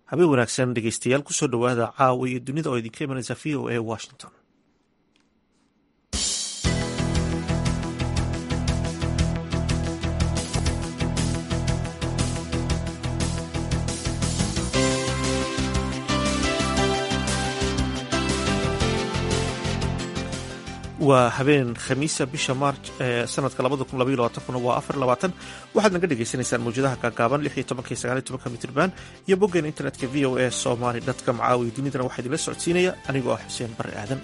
habeen wanaagsan dhegeystayaal kusoo dhowaada caawa iyo dunida oo idinka imanaysa v o a washington waa habeen khamiisa bisha maarj ee sanadka waa waxaad naga dhegeysaneysaan mawjadaha gaagaaban mitrban iyo boggeena internetka v o a somaly com caawiyo dunidana waxaa idinla socodsiinaya anigoo ah xuseen bare aadan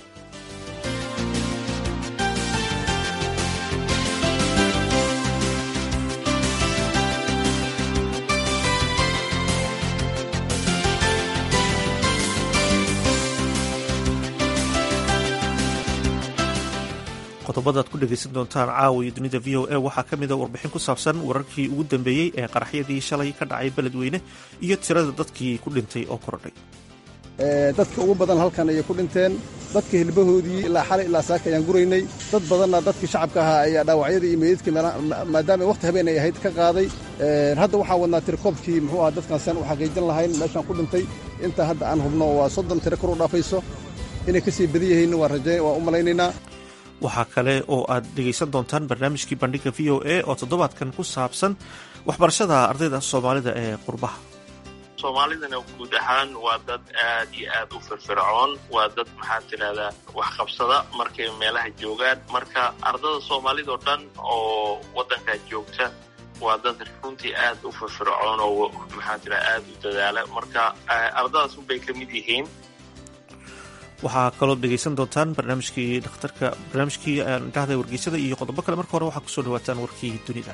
qodobadaad ku dhegeysan doontaan caawa iyo dunida v o a waxaa ka mida warbixin ku saabsan wararkii ugu dambeeyey ee qaraxyadii shalay ka dhacay beledweyne iyo tirada dadkii ku dhintay oo kordhay dadka ugu badan halkan ayay ku dhinteen dadka hilbahoodii ilaa xalay ilaa saaka ayaan guraynay dad badanna dadkii shacabka ahaa ayaa dhaawacyadii iyo meydadkii maadaama wakhti habeen ay ahayd ka qaaday hadda waxaan wadnaa tirikoobkii muxuu aha dadkan siaan u xaqiijin lahayn meeshaan ku dhintay intaa hadda aan hubno waa soddon tiro kor u dhaafayso inay ka sii badan yihiin waan raje waan u malaynaynaa waxaa kale oo aad dhegaysan doontaan barnaamijkii bandhiga v o a oo toddobaadkan ku saabsan waxbarashada ardayda soomaalida ee qurbaha soomaalidana guud ahaan waa dad aad iyo aad u firfircoon waa dad maxaa tidhahdaa waxqabsada markay meelaha joogaan marka ardada soomaalidao dhan oo waddankaa joogta waa dad runtii aad u firfircoon oo maxaa tidhahda aad u dadaala marka ardadaas unbay ka mid yihiin waxaa kaloo dhegaysan doontaan barnaamijkii dhakhtarka barnaamijkii dhahda wargeysada iyo qodobo kale marka hore waxaa kusoo dhawaataan warkii dunida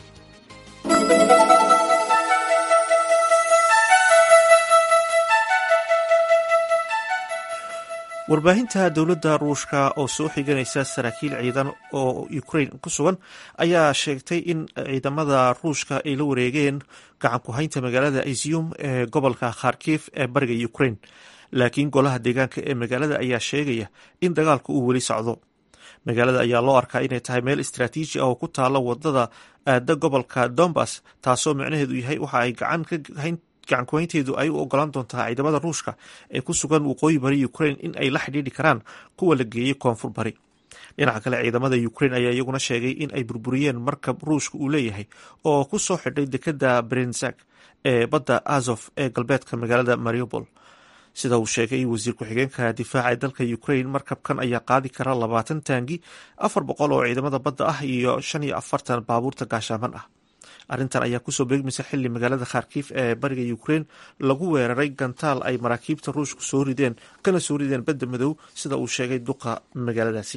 warbaahinta dowladda ruushka oo soo xiganaysa saraakiil ciidan oo ukraine ku sugan ayaa sheegtay in ciidamada ruushka ay la wareegeen gacan ku haynta magaalada izium ee gobolka kharkif ee bariga ukraine laakiin golaha deegaanka ee magaalada ayaa sheegaya in dagaalku uu weli socdo magaalada ayaa loo arkaa inay tahay meel istraatiiji ah oo ku taala wadada aada gobolka dombas taasoo micnaheedu yahay waxa ay gacan kuhaynteedu ay u ogolaan doontaa ciidamada ruushka ee ku sugan waqooyi bari ukraine in ay la xidhiidhi karaan kuwa la geeyey koonfur bari dhinaca kale ciidamada ukraine ayaa iyaguna sheegay in ay burburiyeen markab ruushka uu leeyahay oo ku soo xidhay dekada brenzak ee badda azof ee galbeedka magaalada mariupol sida uu sheegay wasiir ku-xigeenka difaaca dalka ukraine markabkan ayaa qaadi kara labaatan taangi afar boqol oo ciidamada badda ah iyo shan iyo afartan baabuurta gaashaaman ah arrintan ayaa kusoo beegmaysa xili magaalada kharkif ee bariga ukraine lagu weeraray gantaal ay maraakiibta ruushku soo rideen kana soo rideen badda madow sida uu sheegay duqa magaaladaasi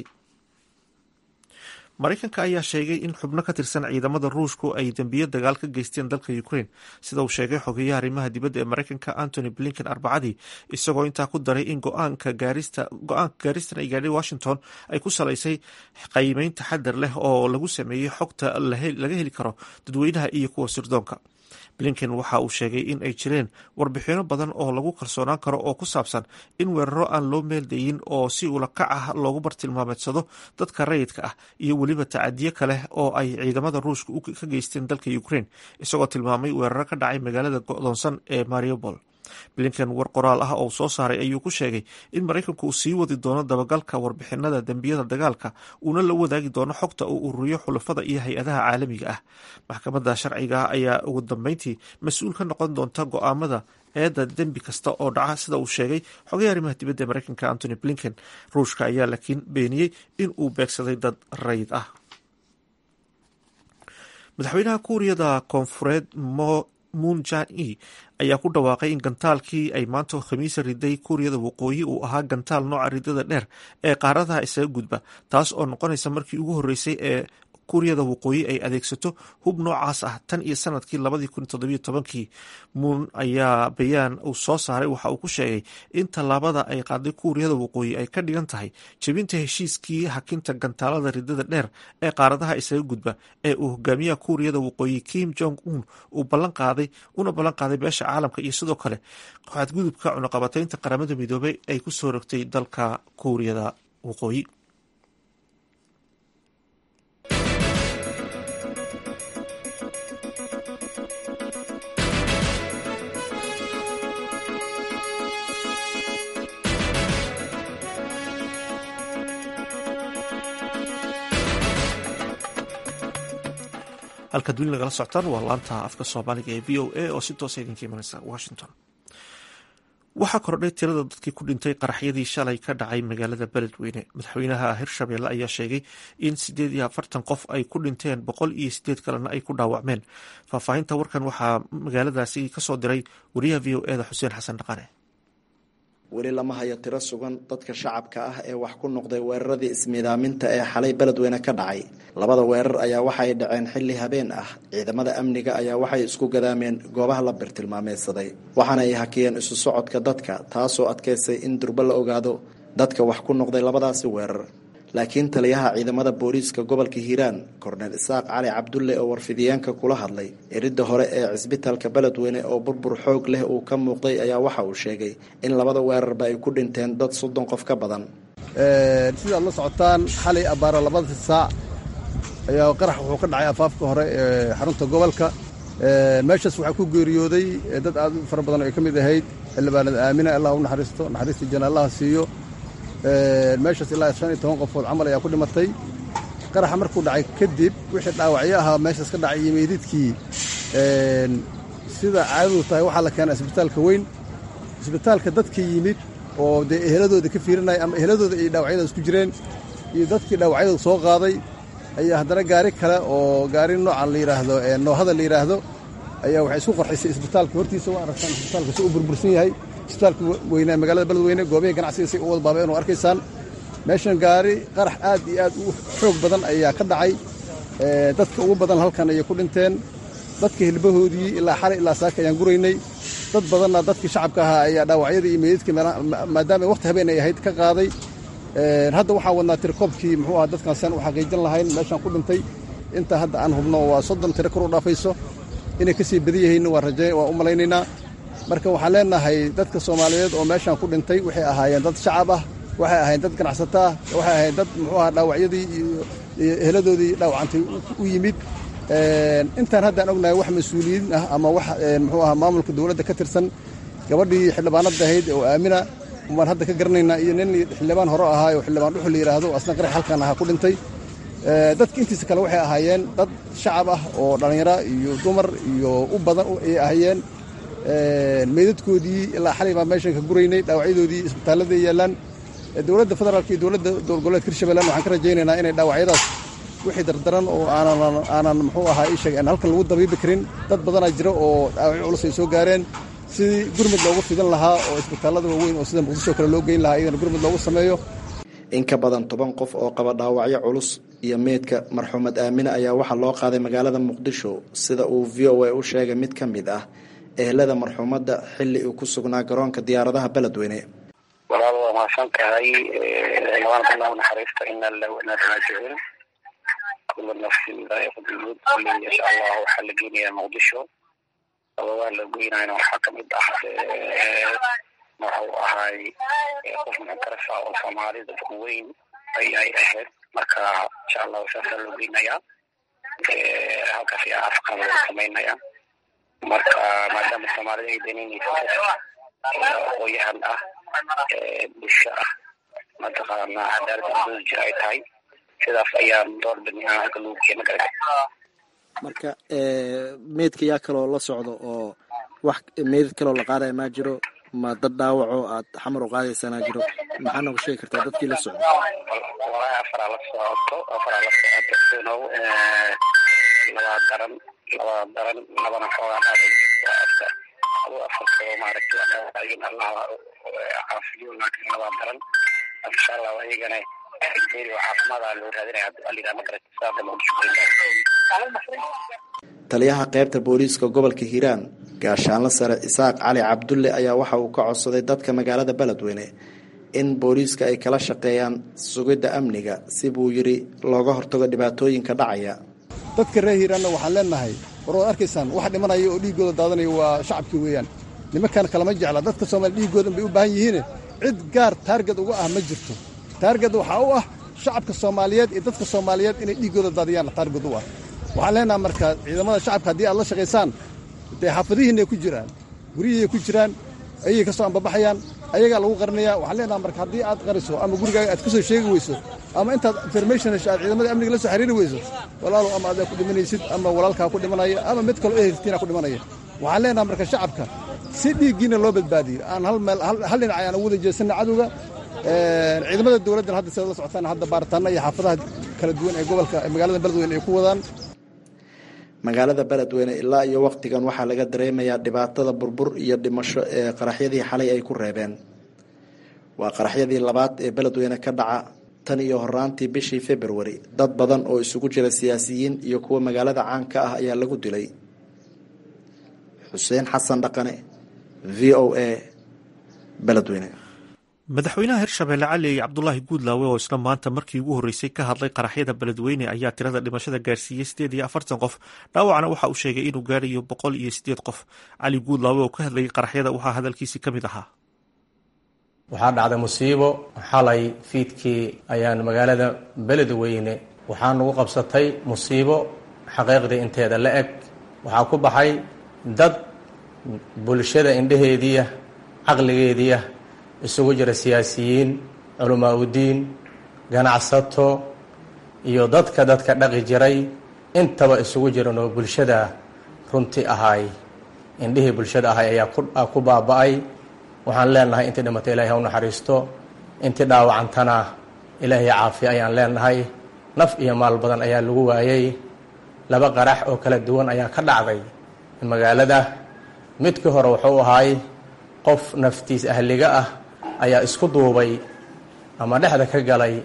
maraykanka ayaa sheegay in xubno ka tirsan ciidamada ruushku ay dembiyo dagaal ka geysteen dalka ukraine sida uu sheegay xogeyaha arrimaha dibadda ee maraykanka antony blinken arbacadii isagoo intaa ku daray in go-aanka gaaristan ay gaadhay washington ay ku salaysay qiimeyn taxadar leh oo lagu sameeyey xogta laga heli karo dadweynaha iyo kuwa sirdoonka blinken waxa uu sheegay in ay jireen warbixino badan oo lagu kalsoonaan karo oo ku saabsan in weeraro aan loo meeldayin oo si ulakac ah loogu bartilmaameedsado dadka rayidka ah iyo weliba tacadiyo kale oo ay ciidamada ruushka ka geysteen dalka ukraine isagoo tilmaamay weeraro ka dhacay magaalada go'doonsan ee mariupol blinken war qoraal ah oo soo saaray ayuu ku sheegay in maraykanku uu sii wadi doono dabagalka warbixinada dembiyada dagaalka uuna la wadaagi doono xogta uu ururiyo xulafada iyo hay-adaha caalamiga ah maxkamadda sharciga ah ayaa ugu dambeyntii mas-uul ka noqon doonta go-aamada eedda dembi kasta oo dhaca sida uu sheegay xogay arrimaha dibadda ee maraykanka antony blinken ruushka ayaa laakiin beeniyey in uu beegsaday dad rayid ah madaxweynaha kuuriyada koonfureed moon jan e ayaa ku dhawaaqay in gantaalkii ay maanta khamiisa riday kuuriyada waqooyi uu ahaa gantaal nooca ridada dheer ee qaaradaha isaga gudba taas oo noqonaysa markii ugu horreysay ee kuuriyada waqooyi ay adeegsato hub noocaas ah tan iyo sanadkii labadii kun toddobiyo tobankii muun ayaa bayaan uu soo saaray waxa uu ku sheegay in tallaabada ay qaaday kuuriyada waqooyi ay ka dhigan tahay jebinta heshiiskii hakinta gantaalada ridada dheer ee qaaradaha isaga gudba ee uu hogaamiyaha kuuriyada waqooyi kim jong un uu ballan qaaday una ballan qaaday beesha caalamka iyo sidoo kale xadgudubka cunaqabataynta qaramada midoobay ay ku soo rogtay dalka kuuriyada waqooyi halkaad weli nagala socotaan waa laanta afka soomaaliga ee v o a oo si toosa idinka imanaysa washington waxaa kordhay tirada dadkii ku dhintay qaraxyadii shalay ka dhacay magaalada beledweyne madaxweynaha hirshabelle ayaa sheegay in sideed iyo afartan qof ay ku dhinteen boqol iyo sideed kalena ay ku dhaawacmeen faahfaahinta warkan waxaa magaaladaasi kasoo diray wariyaha v o eda xuseen xasan dhaqane weli lama hayo tiro sugan dadka shacabka ah ee wax ku noqday weeraradii ismiidaaminta ee xalay beledweyne ka dhacay labada weerar ayaa waxay dhaceen xilli habeen ah ciidamada amniga ayaa waxay isku gadaameen goobaha la birtilmaameysaday waxaana ay hakiyeen isu socodka dadka taasoo adkaysay in durbo la ogaado dadka wax ku noqday labadaasi weerar laakiin taliyaha ciidamada booliiska gobolka hiiraan korneel isaaq cali cabdulle oo warfidiyeenka kula hadlay eridda hore ee cisbitaalka beledweyne oo burbur xoog leh uu ka muuqday ayaa waxa uu sheegay in labada weerarba ay ku dhinteen dad soddon qof ka badan sidaad la socotaan xalay abbaaro labada saac ayaa qarax wuxuu ka dhacay afaafka hore ee xarunta gobolka meeshaas waxaa ku geeriyooday dad aad u fara badan oo ay ka mid ahayd xildhibaanada aamina allah u naxariisto naxariista jana allaha siiyo meeshaas ilaa shan iyo toban qofood camal ayaa ku dhimatay qaraxa markuu dhacay kadib wixii dhaawacyo ahaa meeshaas ka dhacay iyo meydidkii sida caadadu tahay waxaa la keenaa isbitaalka weyn isbitaalka dadka yimid oo dee eheladooda ka fiirinaya ama eheladooda ay dhaawacyadaas ku jireen iyo dadkii dhaawacyada soo qaaday ayaa haddana gaari kale oo gaari noocan la yidhaahdo noohada la yidhaahdo ayaa waxay isku qarxisay isbitaalka hortiisa waa aragtaan isbitaalka si u burbursan yahay isbitaalka weynaa magaalada beledweyne goobihii ganacsiga si u wada baabeen oo arkaysaan meeshan gaari qarax aad iyo aad u xoog badan ayaa ka dhacay dadka ugu badan halkan ayay ku dhinteen dadka hilbahoodii ilaa xalay ilaa saaka ayaan guraynay dad badanna dadkii shacabka ahaa ayaa dhaawacyadii iyo meydadkii maadaama waqti habeen ay ahayd ka qaaday hadda waxaan wadnaa tirikoobkii muxuu aha dadkan sian u xaqiijin lahayn meeshaan ku dhintay inta hadda aan hubno waa soddon tiro kor u dhaafayso inay ka sii badan yihiin waa raje waa u malaynaynaa marka waxaan leenahay dadka soomaaliyeed oo meeshaan ku dhintay waxay ahaayeen dad shacab ah waxay ahaayeen dad ganacsato ah waxay ahaayeen dad muxuu aha dhaawacyadii iyo eheladoodii dhaawacantay u yimid intaan haddaan ognahay wax mas-uuliyiin ah ama wax muxuu aha maamulka dowladda ka tirsan gabadhii xildhibaanada ahayd oo aamina baan hadda ka garanaynaa iyo nin xildhibaan hore ahaa oo xildhibaan dhuxul la yidhaahdo asna qarax halkan ahaa ku dhintay dadka intiisa kale waxay ahaayeen dad shacab ah oo dhallinyaro iyo dumar iyo u badan ay ahaayeen meydadkoodii ilaa xalay baan meeshan ka guraynay dhaawacyadoodii isbitaalladay yaallaan dowladda federaalka iyo dowladda dowlad goboleedka hirshabeellan waxaan ka rajaynaynaa inay dhaawacyadaas wixii dardaran oo aanan aanan muxuu ahaa ii sheeg aan halkan lagu dabiibi karin dad badanaa jira oo dhaawacyo culus ay soo gaareen sidii gurmud loogu fidan lahaa oo isbitaallada waaweyn oo sida muqdisho kale loo geyn lahaa iyadana gurmud loogu sameeyo in ka badan toban qof oo qaba dhaawacyo culus iyo meydka marxuumad aamine ayaa waxaa loo qaaday magaalada muqdisho sida uu v o a u sheegay mid ka mid ah ehelada marxuumadda xilli uu ku sugnaa garoonka diyaaradaha beledweyne walaal waa mahadsan tahay xildhibaan allah u naxariista ina lillahi wa inaa raajicuun kula nafsin daa'iqatulmawt kulli insha allah waxaa la geynayaa muqdisho sababaha la geynayna waxaa kamid ah wuxuu ahaay qof muctaraf ah oo soomaali dadku weyn ayay ahayd marka insha allahu saasaa loo geynayaa halkaas ayaa afqan loo samaynayaa marka maadaama soomaalida ay daneynaysa aqooyahan ah bulsho ah mataqaana cadaalad dooda jir ay tahay sidaas ayaan door bidnay aan halka lagu keena garga marka meydka yaa kaloo la socdo oo wax meydad kaloo la qaadaya maa jiro ma dad dhaawaco aad xamar u qaadaysanaa jiro maxaa nooga sheegi kartaa dadkii la socdo walahi afaraa la socoto afaraa la socoto dunow labaa daran labaa daran labana xoogaa dhaaday waa afka adu afarkoo maaragtay waa dhaawacyin allah caafiyo laakiin labaa daran insha allah ayagana geeri oo caafimaada loo raadinaya alida magarata saada muqdisho taliyaha qaybta booliiska gobolka hiiraan gaashaanla sare isaaq cali cabdulle ayaa waxa uu ka codsaday dadka magaalada beledweyne in booliiska ay kala shaqeeyaan sugidda amniga si buu yidhi looga hortago dhibaatooyinka dhacaya dadka reer hiiraanna waxaan leenahay war waad arkaysaan wax dhimanaya oo dhiiggooda daadanaya waa shacabkii weeyaan nimankan kalama jecla dadka soomaaliya dhiiggoodan bay u baahan yihiine cid gaar taarged uga ah ma jirto taarged waxaa u ah shacabka soomaaliyeed iyo dadka soomaaliyeed inay dhiiggooda daadiyaan taarged u ah waxaan leenaha marka ciidamada shacabka haddii aad la shaqaysaan dee xaafadihiinay ku jiraan guryihiiay ku jiraan ayay ka soo ambabaxayaan ayagaa lagu qarinaya waxaan leenaha marka haddii aad qariso ama gurigaaga aad ka soo sheegi weyso ama intaad information hesho aad ciidamada amniga la soo xiriiri weyso walaalow ama adaa ku dhimanaysid ama walaalkaa ku dhimanaya ama mid kaloo eheltiina ku dhimanaya waxaan leenaha marka shacabka si dhiiggiina loo badbaadiyo aan hal meel hal dhinac ayaan ugu wada jeesanna cadowga ciidamada dowladdan hadda sidaad la socotaan hadda baaritaanna iyo xaafadaha kala duwan ee gobolka magaalada beledweyne ay ku wadaan magaalada beledweyne ilaa iyo wakhtigan waxaa laga dareemayaa dhibaatada burbur iyo dhimasho ee qaraxyadii xalay ay ku reebeen waa qaraxyadii labaad ee beledweyne ka dhaca tan iyo horaantii bishii februari dad badan oo isugu jira siyaasiyiin iyo kuwa magaalada caanka ah ayaa lagu dilay xuseen xasan dhaqane v o a beledweyne madaxweynaha hirshabelle cali cabdulaahi guudlaawe oo isna maanta markii ugu horreysay ka hadlay qaraxyada beledweyne ayaa tirada dhimashada gaarsiiyey sideed iyo afartan qof dhaawacna waxa uu sheegay inuu gaarayo boqol iyo sideed qof cali guudlaawe oo ka hadlayay qaraxyada waxaa hadalkiisii ka mid ahaa waxaa dhacday musiibo xalay fiidkii ayaan magaalada beledweyne waxaa nagu qabsatay musiibo xaqiiqdii inteeda la eg waxaa ku baxay dad bulshada indhaheediia caqligeediia isugu jira siyaasiyiin culamaa udiin ganacsato iyo dadka dadka dhaqi jiray intaba isugu jiran oo bulshada runtii ahay indhihii bulshada ahay ayaa ku baaba-ay waxaan leenahay intii dhimatay ilahay ha u naxariisto intii dhaawacantana ilaahay caafiya ayaan leenahay naf iyo maal badan ayaa lagu waayey laba qarax oo kala duwan ayaa ka dhacday magaalada midkii hore wuxuu ahay qof naftiis ahliga ah ayaa isku duubay ama dhexda ka galay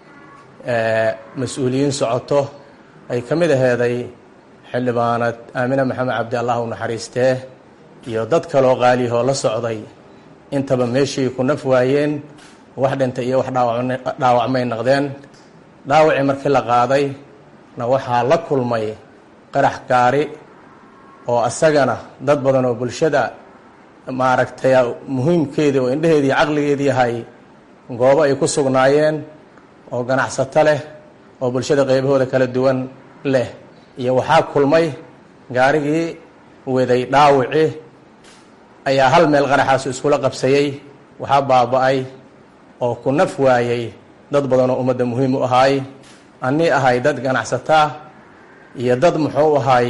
mas-uuliyiin socoto ay ka mid aheeday xildhibaanad aamine maxamed cabdi allah u naxariistee iyo dad kaloo qaaliyahoo la socday intaba meeshii ku naf waayeen wax dhintay iyo wax dhaawacmay naqdeen dhaawacii markii la qaaday na waxaa la kulmay qarax gaari oo asagana dad badan oo bulshada maaragtay muhiimkeedii oo indheheedii caqligeedii yahay goobo ay ku sugnaayeen oo ganacsato leh oo bulshada qeybahooda kala duwan leh iyo waxaa kulmay gaarigii waday dhaawici ayaa hal meel qaraxaasu iskula qabsayey waxaa baaba-ay oo ku naf waayey dad badan oo ummadda muhiim u ahaay annii ahay dad ganacsataa iyo dad muxuu ahaay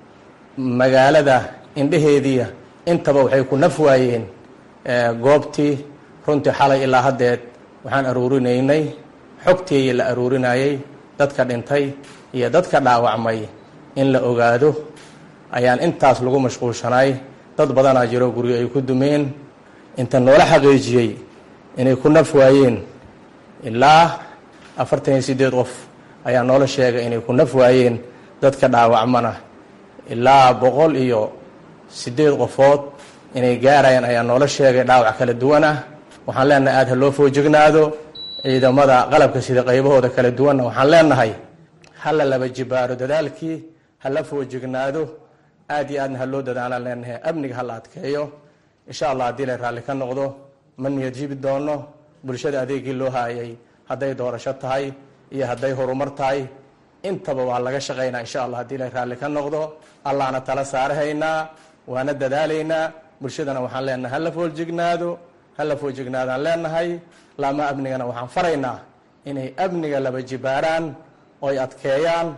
magaalada indheheediia intaba waxay ku naf waayeen goobtii runtii xalay ilaa haddeed waxaan aruurinaynay xogtii la aruurinayey dadka dhintay iyo dadka dhaawacmay in la ogaado ayaan intaas lagu mashquulshanay dad badanaa jiro guryo ay ku dumeen inta noola xaqiijiyey inay ku naf waayeen ilaa afartan iyo siddeed qof ayaa noola sheegay inay ku naf waayeen dadka dhaawacmana ilaa boqol iyo siddeed qofood inay gaarayaan ayaa noola sheegay dhaawac kala duwan ah waxaan leenahay aada ha loo foojignaado ciidamada qalabka sida qaybahooda kala duwanna waxaan leenahay hala laba jibaaro dadaalkii hala foojignaado aad iyo aadna ha loo dadaalaan leenahay amniga hala adkeeyo insha allah haddii la raalli ka noqdo ma niyad jibi doono bulshada adeegii loo haayay hadday doorasho tahay iyo hadday horumar tahay intaba waa laga shaqaynaa insha allah haddii la raalli ka noqdo allahna tala saarahaynaa waana dadaalaynaa bulshadana waxaan leenahay hala foojignaado hala foojignaadaan leenahay laama amnigana waxaan faraynaa inay amniga laba jibaaraan oy adkeeyaan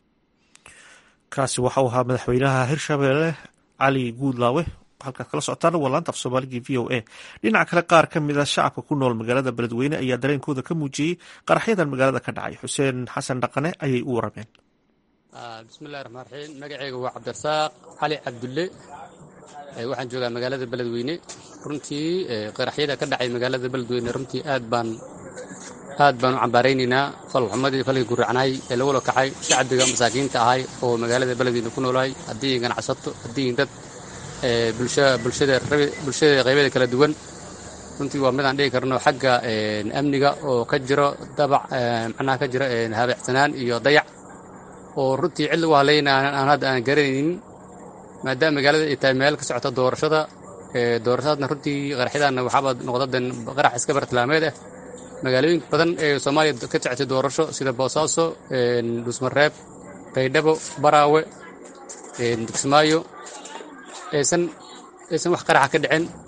kaasi waxau ahaa madaxweynaha hirshabelle cali guudlaawe halkaad kala socotaan waa laanta af soomaaligii v o a dhinaca kale qaar ka mid a shacabka ku nool magaalada beledweyne ayaa dareenkooda ka muujiyey qaraxyadan magaalada ka dhacay xuseen xasan dhaqane ayay u warameen bismillahi raxmaan raxiim magaceyga waa cabdirasaaq cali cabdulle waxaan joogaa magaalada beledweyne runtii qaraxyada ka dhacay magaalada beledweyne runtii aad baan aad baan u cambaaraynaynaa falxumadii falkii guracnay ee lagula kacay shacbiga masaakiinta ahay oo magaalada beledweyne ku noolahay haddii ganacsato haddii dad bulshada qaybeeda kala duwan runtii waa midaan dhigi karno xagga amniga oo ka jiro dabac macnaha ka jiro habeecsanaan iyo dayac oo runtii cid lagu hadlayna aan hadda aan garanaynin maadaama magaalada ay tahay meel ka socota doorashada doorashadaadna runtii qaraxyadaanna waxaaba noqdaden qarax iska bartilmaameed ah magaalooyin badan ee soomaaliya ka socotay doorasho sida boosaaso dhuusmareeb baydhabo baraawe dugsimaayo aysan aysan wax qaraxa ka dhicin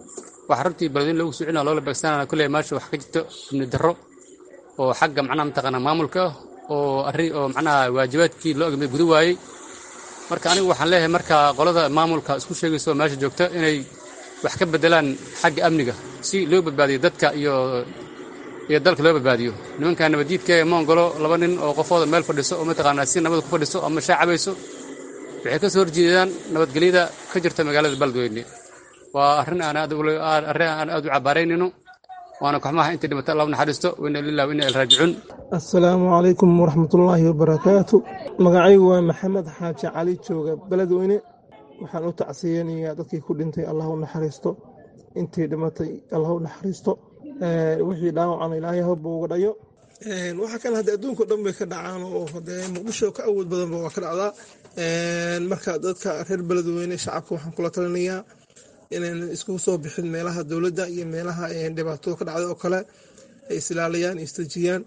waxa runtii beledweyne lagu socina loola beegsanana kulley meesha wax ka jirto amni darro oo xagga macnaha mataqaanaa maamulka oo arrin oo macnaha waajibaadkii loo egmay guda waayey marka anigu waxaan leeyahay marka qolada maamulka isku sheegaysa oo meesha joogta inay wax ka beddelaan xagga amniga si loo badbaadiyo dadka iyo iyo dalka loo badbaadiyo nimanka nabaddiidka ee moongolo laba nin oo qofooda meel fadhiso oo mataqaanaa si nabad ku fadhiso ama shaa cabayso waxay ka soo horjeedaan nabadgelyada ka jirta magaalada beledweyne waa arrin aan aad arrin aan aad u cabaaraynayno waana koxmaha inta dhimata allah u naxariisto wina lilah wa ina ilraajicuun assalaamu calaykum waraxmatullaahi wabarakaatu magacaygu waa maxamed xaaji cali jooga beledweyne waxaan u tacsiyeynayaa dadkii ku dhintay allah u naxariisto intii dhimatay allah u naxariisto wixii dhaawacana ilaahay hobba uga dhayo waxa kan hadde adduunka dhan bay ka dhacaan oo hadee muqdisho ka awood badanba waa ka dhacdaa marka dadka reer beledweyne shacabka waxaan kula talinayaa inaan iskugu soo bixin meelaha dowladda iyo meelaha dhibaatada ka dhacday oo kale ay islaaliyaan istajiyaan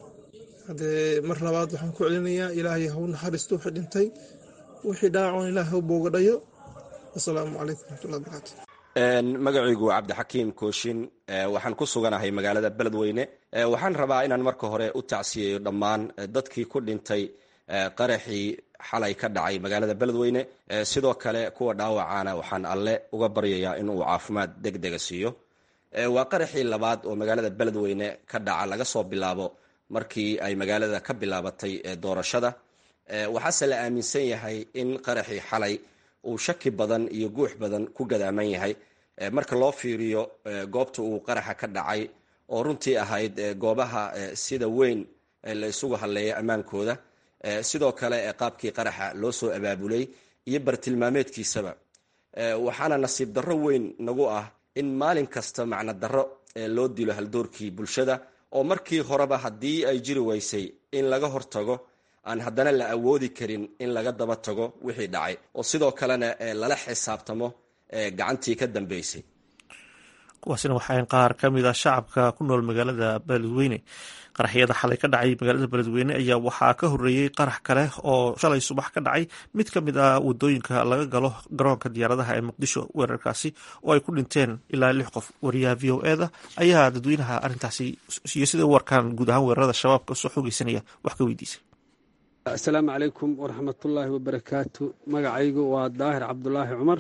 hadee mar labaad waxaan ku celinayaa ilaahay hau naxariisto wixii dhintay wixii dhaawacan ilaahay hau booga dhayo wasalaamu calaykum waraxmatullahi wabarakatu magacaygu waa cabdixakiim kooshin waxaan ku suganahay magaalada beledweyne waxaan rabaa inaan marka hore u tacsiyeeyo dhammaan dadkii ku dhintay qaraxii xalay ka dhacay magaalada beledweyne sidoo kale kuwa dhaawacana waxaan alle uga baryayaa inuu caafimaad deg dega siiyo waa qaraxii labaad oo magaalada beledweyne ka dhaca laga soo bilaabo markii ay magaalada ka bilaabatay doorashada waxaase la aaminsan yahay in qaraxii xalay uu shaki badan iyo guux badan ku gadaaman yahay marka loo fiiriyo goobta uu qaraxa ka dhacay oo runtii ahayd goobaha sida weyn la isugu hadleeya ammaankooda sidoo kale qaabkii qaraxa loo soo abaabulay iyo bartilmaameedkiisaba waxaana nasiib darro weyn nagu ah in maalin kasta macno darro loo dilo haldoorkii bulshada oo markii horeba haddii ay jiri weysay in laga hortago aan haddana la awoodi karin in laga daba tago wixii dhacay oo sidoo kalena lala xisaabtamo gacantii ka dambeysay kuwaasina waxaa qaar ka mid ah shacabka ku nool magaalada beledweyne qaraxyada xalay ka dhacay magaalada beledweyne ayaa waxaa ka horeeyey qarax kale oo shalay subax ka dhacay mid ka mid ah wadooyinka laga galo garoonka diyaaradaha ee muqdisho weerarkaasi oo ay ku dhinteen ilaa lix qof wariyaha v o eda ayaa dadweynaha arrintaasi iyo sida u warkaan guud ahaan weerarada shabaabka soo xoogeysanaya wax ka weydiisay asalaamu calaykum waraxmatullaahi wabarakaatu magacaygu waa daahir cabdulaahi cumar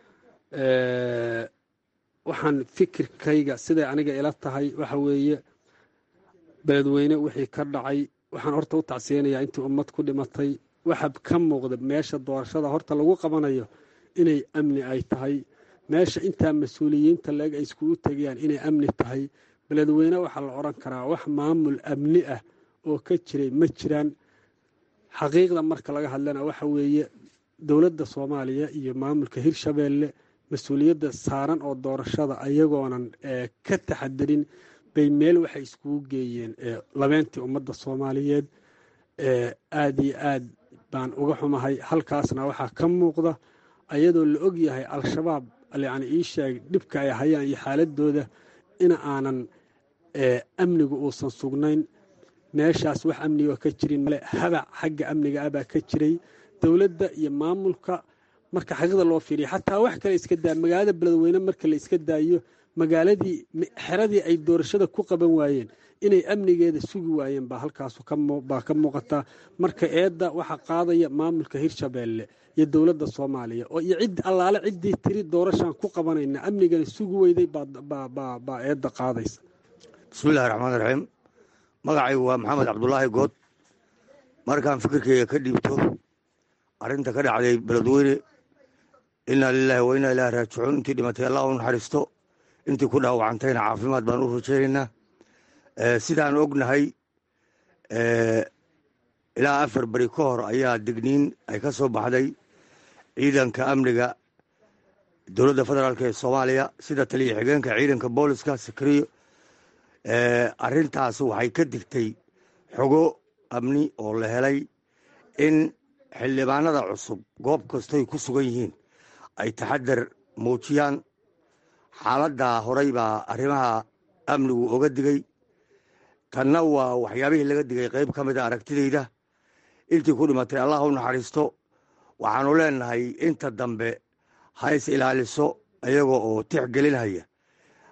waxaan fikirkayga siday aniga ila tahay waxa weeye beledweyne wixii ka dhacay waxaan horta u tacsiyeynayaa intii ummad ku dhimatay waxa ka muuqda meesha doorashada horta lagu qabanayo inay amni ay tahay meesha intaa mas-uuliyiinta leeg ay iskugu tegayaan inay amni tahay beledweyne waxaa la odhan karaa wax maamul amni ah oo ka jiray ma jiraan xaqiiqda marka laga hadlana waxa weeye dowladda soomaaliya iyo maamulka hirshabeelle mas-uuliyadda saaran oo doorashada ayagoonan ka taxadirin bay meel waxay iskugu geeyeen labeentii ummadda soomaaliyeed aad iyo aad baan uga xumahay halkaasna waxaa ka muuqda ayadoo la og yahay al-shabaab yani ii sheeg dhibka ay hayaan iyo xaaladooda in aanan amnigu uusan sugnayn meeshaas wax amniga ka jirin male habac xagga amniga ah baa ka jiray dowladda iyo maamulka marka xaqiiqda loo fiiriya xataa wax kale iska daa magaalada beledweyne marka la iska daayo magaaladii xeradii ay doorashada ku qaban waayeen inay amnigeeda sugi waayeen baa halkaas baa ka muuqata marka eedda waxaa qaadaya maamulka hirshabeelle iyo dowladda soomaaliya oo iyo cid allaale ciddii tiri doorashaan ku qabanayna amnigana sugi weyday baa eedda qaadaysa bismillahi raxmaan raxiim magacaygu waa maxamed cabdulaahi good markaan fikirkeyga ka dhiibto arrinta ka dhacday beledweyne innaa lilaahi wa innaa ilaahi raajicuun intii dhimatay allah u naxariisto intii ku dhaawacantayna caafimaad baan u rajaynaynaa sidaan ognahay ilaa afar beri ka hor ayaa digniin ay ka soo baxday ciidanka amniga dowladda federaalk ee soomaaliya sida taliya xigeenka ciidanka booliska sakriyo arrintaas waxay ka digtay xogo amni oo la helay in xildhibaanada cusub goob kastoy ku sugan yihiin ay taxadar muujiyaan xaaladdaa horay baa arrimaha amnigu oga digay tanna waa waxyaabihii laga digay qayb ka mida aragtidayda intii ku dhimatay allah u naxariisto waxaanu leenahay inta dambe ha is ilaaliso iyaga oo tix gelinhaya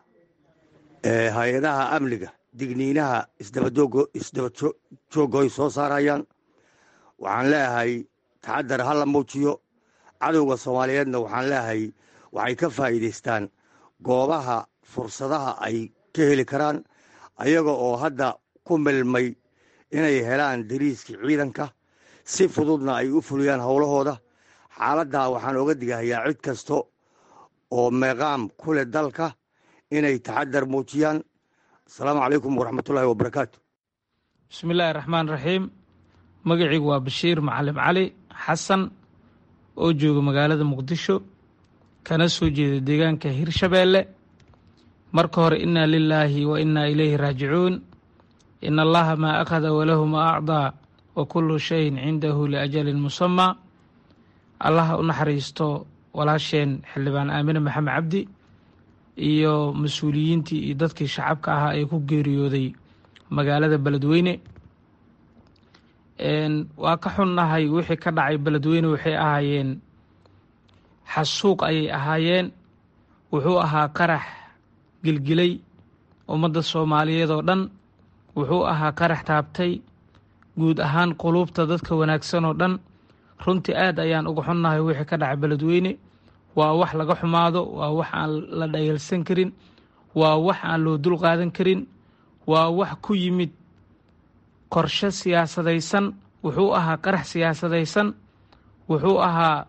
hay-adaha amniga digniinaha isdaba jooggo ay soo saarayaan waxaan leeyahay taxadar ha la muujiyo cadowga soomaaliyeedna waxaan leeyahay waxay ka faa'iidaystaan goobaha fursadaha ay ka heli karaan ayaga oo hadda ku milmay inay helaan dariiskii ciidanka si fududna ay u fuliyaan howlahooda xaaladdaa waxaan oga digahayaa cid kasta oo meeqaam ku leh dalka inay taxadar muujiyaan asalaamu calaykum waraxmatullaahi wabarakaatu bismi illaahi raxmaan raxiim magacaygu waa bashiir macalim cali xasan oo jooga magaalada muqdisho kana soo jeeda deegaanka hirshabeelle marka hore innaa lilaahi wa innaa ilayhi raajicuun ina allaha maa akhada walahu maa acdaa wa kullu shayin cindahu liajalin musamaa allaha u naxariisto walaasheen xildhibaan aamine maxamed cabdi iyo mas-uuliyiintii iyo dadkii shacabka ahaa ee ku geeriyooday magaalada beledweyne waa ka xunnahay wixii ka dhacay beledweyne waxay ahaayeen xasuuq ayay ahaayeen wuxuu ahaa qarax gilgilay ummadda soomaaliyeed oo dhan wuxuu ahaa qarax taabtay guud ahaan quluubta dadka wanaagsan oo dhan runtii aad ayaan uga xunnahay wixii ka dhacay beledweyne waa wax laga xumaado waa wax aan la dhayalsan karin waa wax aan loo dul qaadan karin waa wax ku yimid qorshe siyaasadaysan wuxuu ahaa qarax siyaasadaysan wuxuu ahaa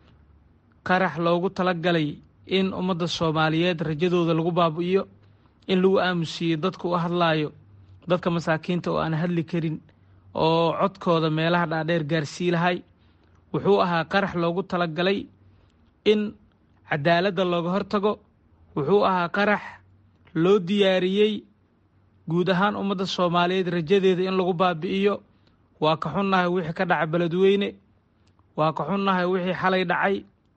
qarax loogu talagalay in ummadda soomaaliyeed rajadooda lagu baabi'iyo in lagu aamusiiyo dadka u hadlaayo dadka masaakiinta oo aan hadli karin oo codkooda meelaha dhaadheer gaarsii lahay wuxuu ahaa qarax loogu talagalay in cadaaladda looga hortago wuxuu ahaa qarax loo diyaariyey guud ahaan ummadda soomaaliyeed rajadeeda in lagu baabi'iyo waa ka xunnahay wixii ka dhaca beledweyne waa ka xunnahay wixii xalay dhacay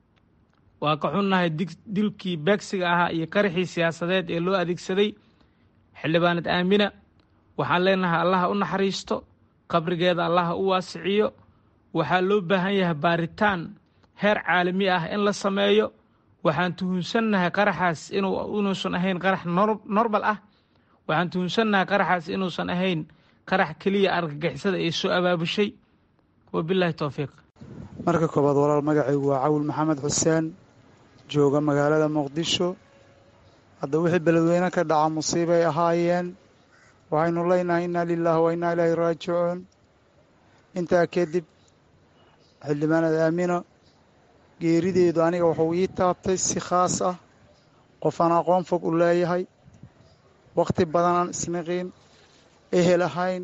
waa ka xunnahay dilkii beegsiga ahaa iyo qaraxii siyaasadeed ee loo adeegsaday xildhibaanad aamina waxaan leenahay allaha u naxariisto qabrigeeda allaha u waasiciyo waxaa loo baahan yahay baaritaan heer caalami ah in la sameeyo waxaan tuhunsannahay qaraxaas inuusan ahayn qarax normal ah waxaan tuhunsannahay qaraxaas inuusan ahayn qarax keliya argagixisada ay soo abaabushay wabilaahi towfiiq marka koobaad walaal magacaygu waa cawil maxamed xuseen jooga magaalada muqdisho hadda wixii beledweyne ka dhaca musiibay ahaayeen waxaynu leynahay inna lilaahi wa innaa ilaahi raajicuun intaa kadib xildhibaanad aamino geerideedu aniga wuxuu ii taabtay si khaas ah qof aan aqoon fog u leeyahay wakhti badan aan isniqiin ehel ahayn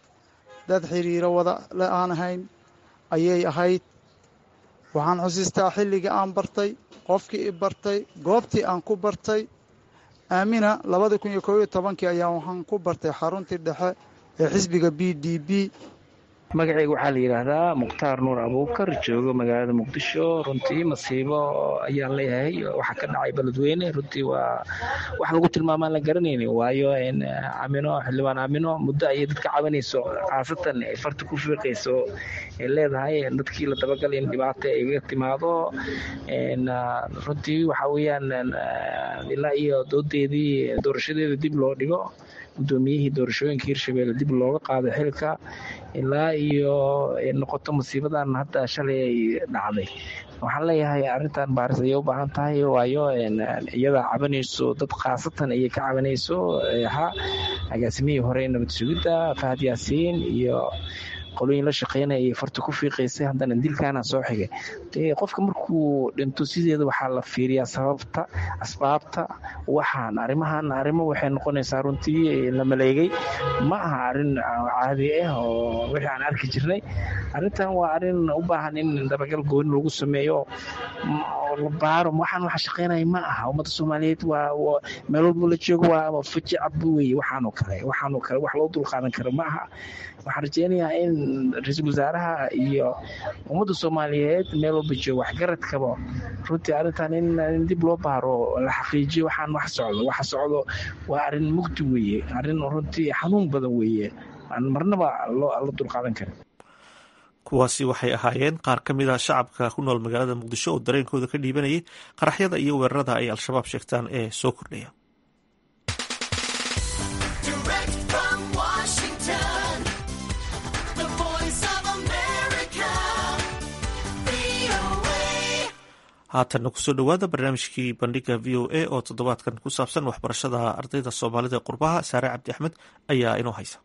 dad xiriiro wada le aan ahayn ayay ahayd waxaan xusiistaa xilligii aan bartay qofkii i bartay goobtii aan ku bartay aamina labadii kun iyo koob iyo tobankii ayaa waxaan ku bartay xaruntii dhexe ee xisbiga b d b magacayga waxaa la yidhaahdaa mukhtaar nuur abuukar joogo magaalada muqdisho runtii masiibo ayaan leeyahay waxaa ka dhacay beledweyne runtii waa wax lagu tilmaamaan la garanayni waayo amino xildhibaan amino muddo ayay dadka cabanayso khaasatan ay farta ku fiiqayso ay leedahay dadkii la dabagal in dhibaato ay ga timaado runtii waxa weeyaan ilaa iyo doodeedii doorashadeeda dib loo dhigo guddoomiyihii doorashooyinka hirshabelle dib looga qaado xilka ilaa iyo noqoto musiibadan hadda shalay ay dhacday waxaan leeyahay arrintan baaris ayay u baahan tahay waayo iyada cabanayso dad khaasatan ayay ka cabanayso ha agaasimihii hore nabad sugidda fahad yaasiin iyo qolooyin la shaqeynaya ayay farta ku fiiqaysay haddana dilkaana soo xigay dee qofka markuu dhinto sideeda waxaa la fiiriyaa sababta asbaabta waxaan arrimahan arrimo waxay noqonaysaa runtii la maleegay ma aha arrin caadi ah oo wixii aan arki jirnay arrintan waa arrin u baahan in dabagal gooni lagu sameeyo la baaro waxaan waxa shaqeynaya ma aha ummadda soomaaliyeed waa meel walbo la joogo waa faji cabbu weye waxaanoo kale waxaanoo kale wax loo dulqaadan karo ma aha waxaan rajeynayaa in ra-iisul wasaaraha iyo ummadda soomaaliyeed meel walba joogo waxgaradkaba runtii arrintan in dib loo baaro la xaqiijiyo waxaan wax socdo waxa socdo waa arrin mugdi weeye arrin runtii xanuun badan weeye aan marnaba la dulqaadan karin kuwaasi waxay ahaayeen qaar ka mid a shacabka ku nool magaalada muqdisho oo dareenkooda ka dhiibanayay qaraxyada iyo weerarada ay al-shabaab sheegtaan ee soo kordhaya haatanna kusoo dhowaada barnaamijkii bandhiga v o a oo toddobaadkan ku saabsan waxbarashada ardayda soomaalida ee qurbaha saare cabdi axmed ayaa inoo haysa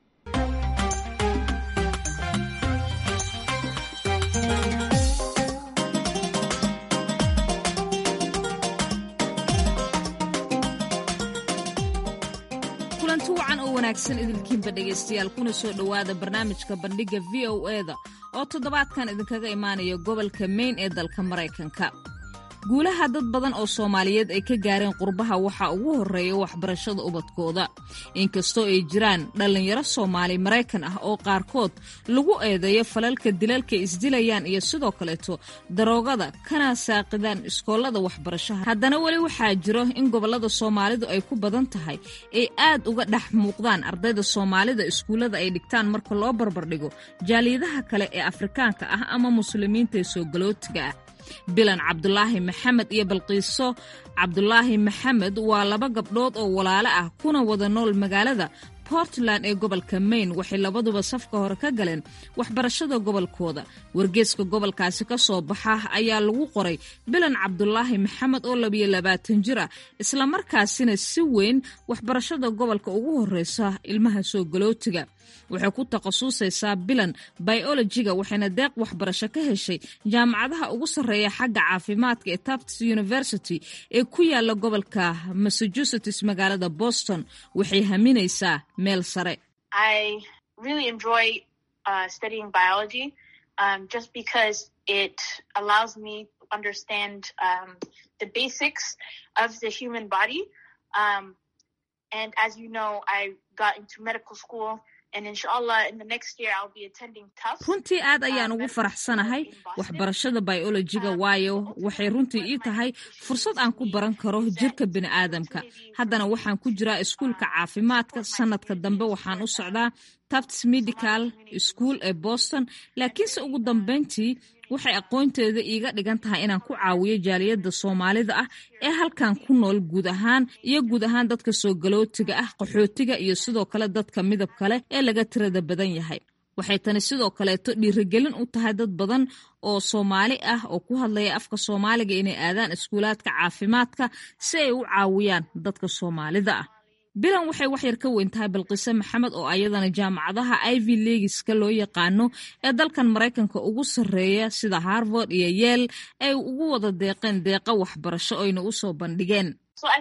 kulanti wacan oo wanaagsan idinkiinba dhegaystayaal kuna soo dhowaada barnaamijka bandhigga v o eda oo toddobaadkan idinkaga imaanaya gobolka mayn ee dalka maraykanka guulaha dad badan oo soomaaliyeed ay ka gaareen qurbaha waxaa ugu horreeya waxbarashada ubadkooda inkastoo ay jiraan dhallinyaro soomaali maraykan ah oo qaarkood lagu eedeeyo falalka dilalka isdilayaan iyo sidoo kaleeto daroogada kana saaqidaan iskoollada waxbarashaha haddana weli waxaa jiro in gobollada soomaalidu ay ku badan tahay ay aad uga dhex muuqdaan ardayda soomaalida iskuullada ay dhigtaan marka loo barbardhigo jaaliyadaha kale ee afrikaanka ah ama muslimiinta ee soo galootiga ah bilan cabdulaahi maxamed iyo balqiiso cabdulaahi maxamed waa laba gabdhood oo walaalo ah kuna wada nool magaalada portland ee gobolka maine waxay labaduba safka hore ka galeen waxbarashada gobolkooda wargeeska gobolkaasi ka soo baxa ayaa lagu qoray bilan cabdulaahi maxamed oo labiyo labaatan jir ah islamarkaasina si weyn waxbarashada gobolka ugu horeysa ilmaha soo galootiga waxay ku takhasusaysaa bilan biologiga waxayna deeq waxbarasho ka heshay jaamacadaha ugu sarreeya xagga caafimaadka ee tufts university ee ku yaala gobolka massachusetts magaalada boston waxay haminaysaa meel sare runtii aad ayaan ugu faraxsanahay waxbarashada biolojiga waayo waxay runtii ii tahay fursad aan ku baran karo jirka bini'aadamka haddana waxaan ku jiraa iskuulka caafimaadka sanadka dambe waxaan u socdaa tufts medical school ee boston laakiinse ugu dambeyntii waxay aqoonteeda iiga dhigan tahay inaan ku caawiyo jaaliyadda soomaalida ah ee halkan ku nool guud ahaan iyo guud ahaan dadka soo galootiga ah qaxootiga iyo sidoo kale dadka midab kale ee laga tirada badan yahay waxay tani sidoo kaleeto dhiirigelin u tahay dad badan oo soomaali ah oo ku hadlaya afka soomaaliga inay aadaan iskuulaadka caafimaadka si ay u caawiyaan dadka soomaalida ah bilan waxay waxyar ka weyn tahay balqiise maxamed oo ayadana jaamacadaha ivy legiska loo yaqaano ee dalkan maraykanka ugu sarreeya sida harvard iyo yeel ay ugu wada deeqeen deeqa waxbarasho oyna u soo bandhigeen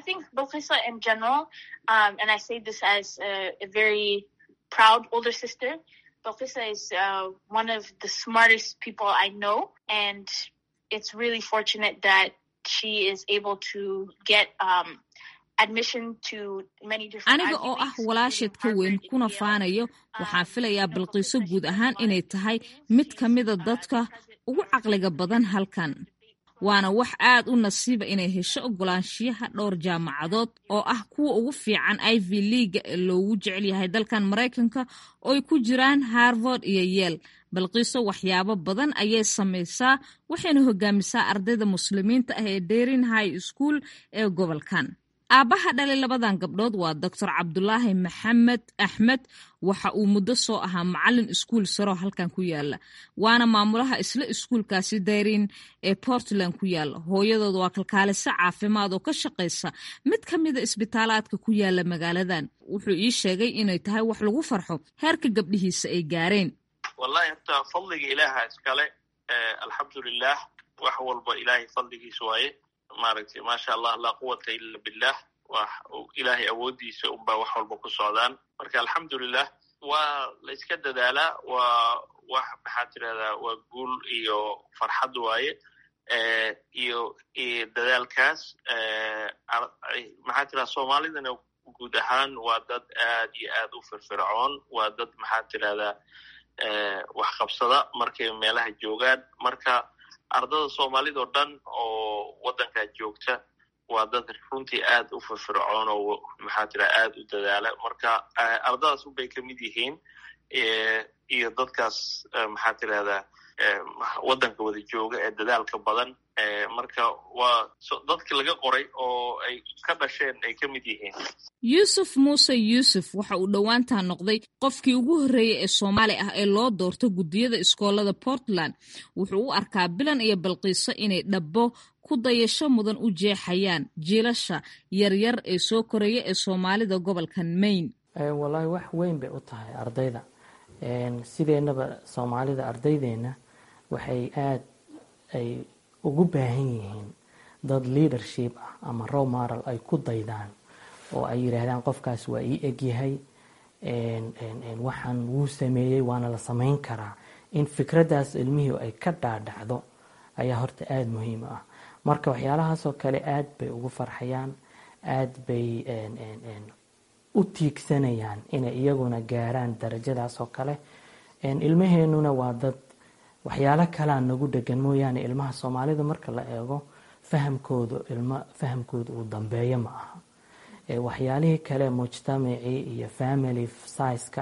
aniga oo ah walaasheed ka weyn kuna faanayo waxaan filayaa balqiiso guud ahaan inay tahay mid ka mida dadka ugu caqliga badan halkan waana wax aad u nasiiba inay hesho ogolaanshiyaha dhowr jaamacadood oo ah kuwa ugu fiican ivy leaga ee loogu jecel yahay dalkan maraykanka oo ay ku jiraan harvard iyo yeel balqiiso waxyaabo badan ayay samaysaa waxayna hogaamisaa ardayda muslimiinta ah ee derin high school ee gobolkan aabbaha dhalay labadan gabdhood waa doctor cabdulaahi maxamed axmed waxa uu muddo soo ahaa macalin iskuul saro halkan ku yaala waana maamulaha isla iskuulkaasi dayrin ee portland ku yaala hooyadood waa kalkaaliso caafimaad oo ka shaqaysa mid ka mida isbitaalaadka ku yaala magaaladan wuxuu ii sheegay inay tahay wax lagu farxo heerka gabdhihiisa ay gaareen wallahi horta fadliga ilaaha iskale alxamdulilah wax walba ilaahay fadligiis waaye maaragtay maasha allah laa quwata ila billah wax ilaahay awooddiisa unbaa wax walba ku socdaan marka alxamdulilah waa la iska dadaalaa waa wax maxaa tirahdaa waa guul iyo farxad waaye iyo dadaalkaas maxaa tirahda soomaalidana guud ahaan waa dad aad iyo aad u firfircoon waa dad maxaa tirahdaa wax qabsada markay meelaha joogaan marka ardada soomaalida oo dhan oo waddankaa joogta waa dad runtii aad u firfircoon oo maxaa tira aad u dadaala marka ardadaas unbay ka mid yihiin iyo dadkaas maxaa tirahdaa waddanka wada jooga ee dadaalka badan marka waa dadki laga qoray oo ay ka dhasheen ay ka mid yihiin yuusuf muuse yuusuf waxa uu dhowaantaa noqday qofkii ugu horreeyey ee soomaali ah ee loo doorto guddiyada iskoolada portland wuxuu u arkaa bilan iyo balqiiso inay dhabbo ku dayasho mudan u jeexayaan jiilasha yaryar ee soo koraya ee soomaalida gobolkan maine wallaahi wax weyn bay u tahay ardayda sideennaba soomaalida ardaydeenna waxay aad ay ugu baahan yihiin dad leadership ah ama row moral ay ku daydaan oo ay yidhaahdaan qofkaas waa ii egyahay waxaan wuu sameeyey waana la samayn karaa in fikraddaas ilmihii ay ka dhaadhacdo ayaa horta aada muhiim ah marka waxyaalahaasoo kale aad bay ugu farxayaan aad bay u tiigsanayaan inay iyaguna gaaraan darajadaas oo kale ilmaheenuna waa dad waxyaalo kalea nagu dhegan mooyaane ilmaha soomaalida marka la eego fahamkooda ilmo fahamkooda uu dambeeyo ma aha waxyaalihii kale mujtamacii iyo family sizeka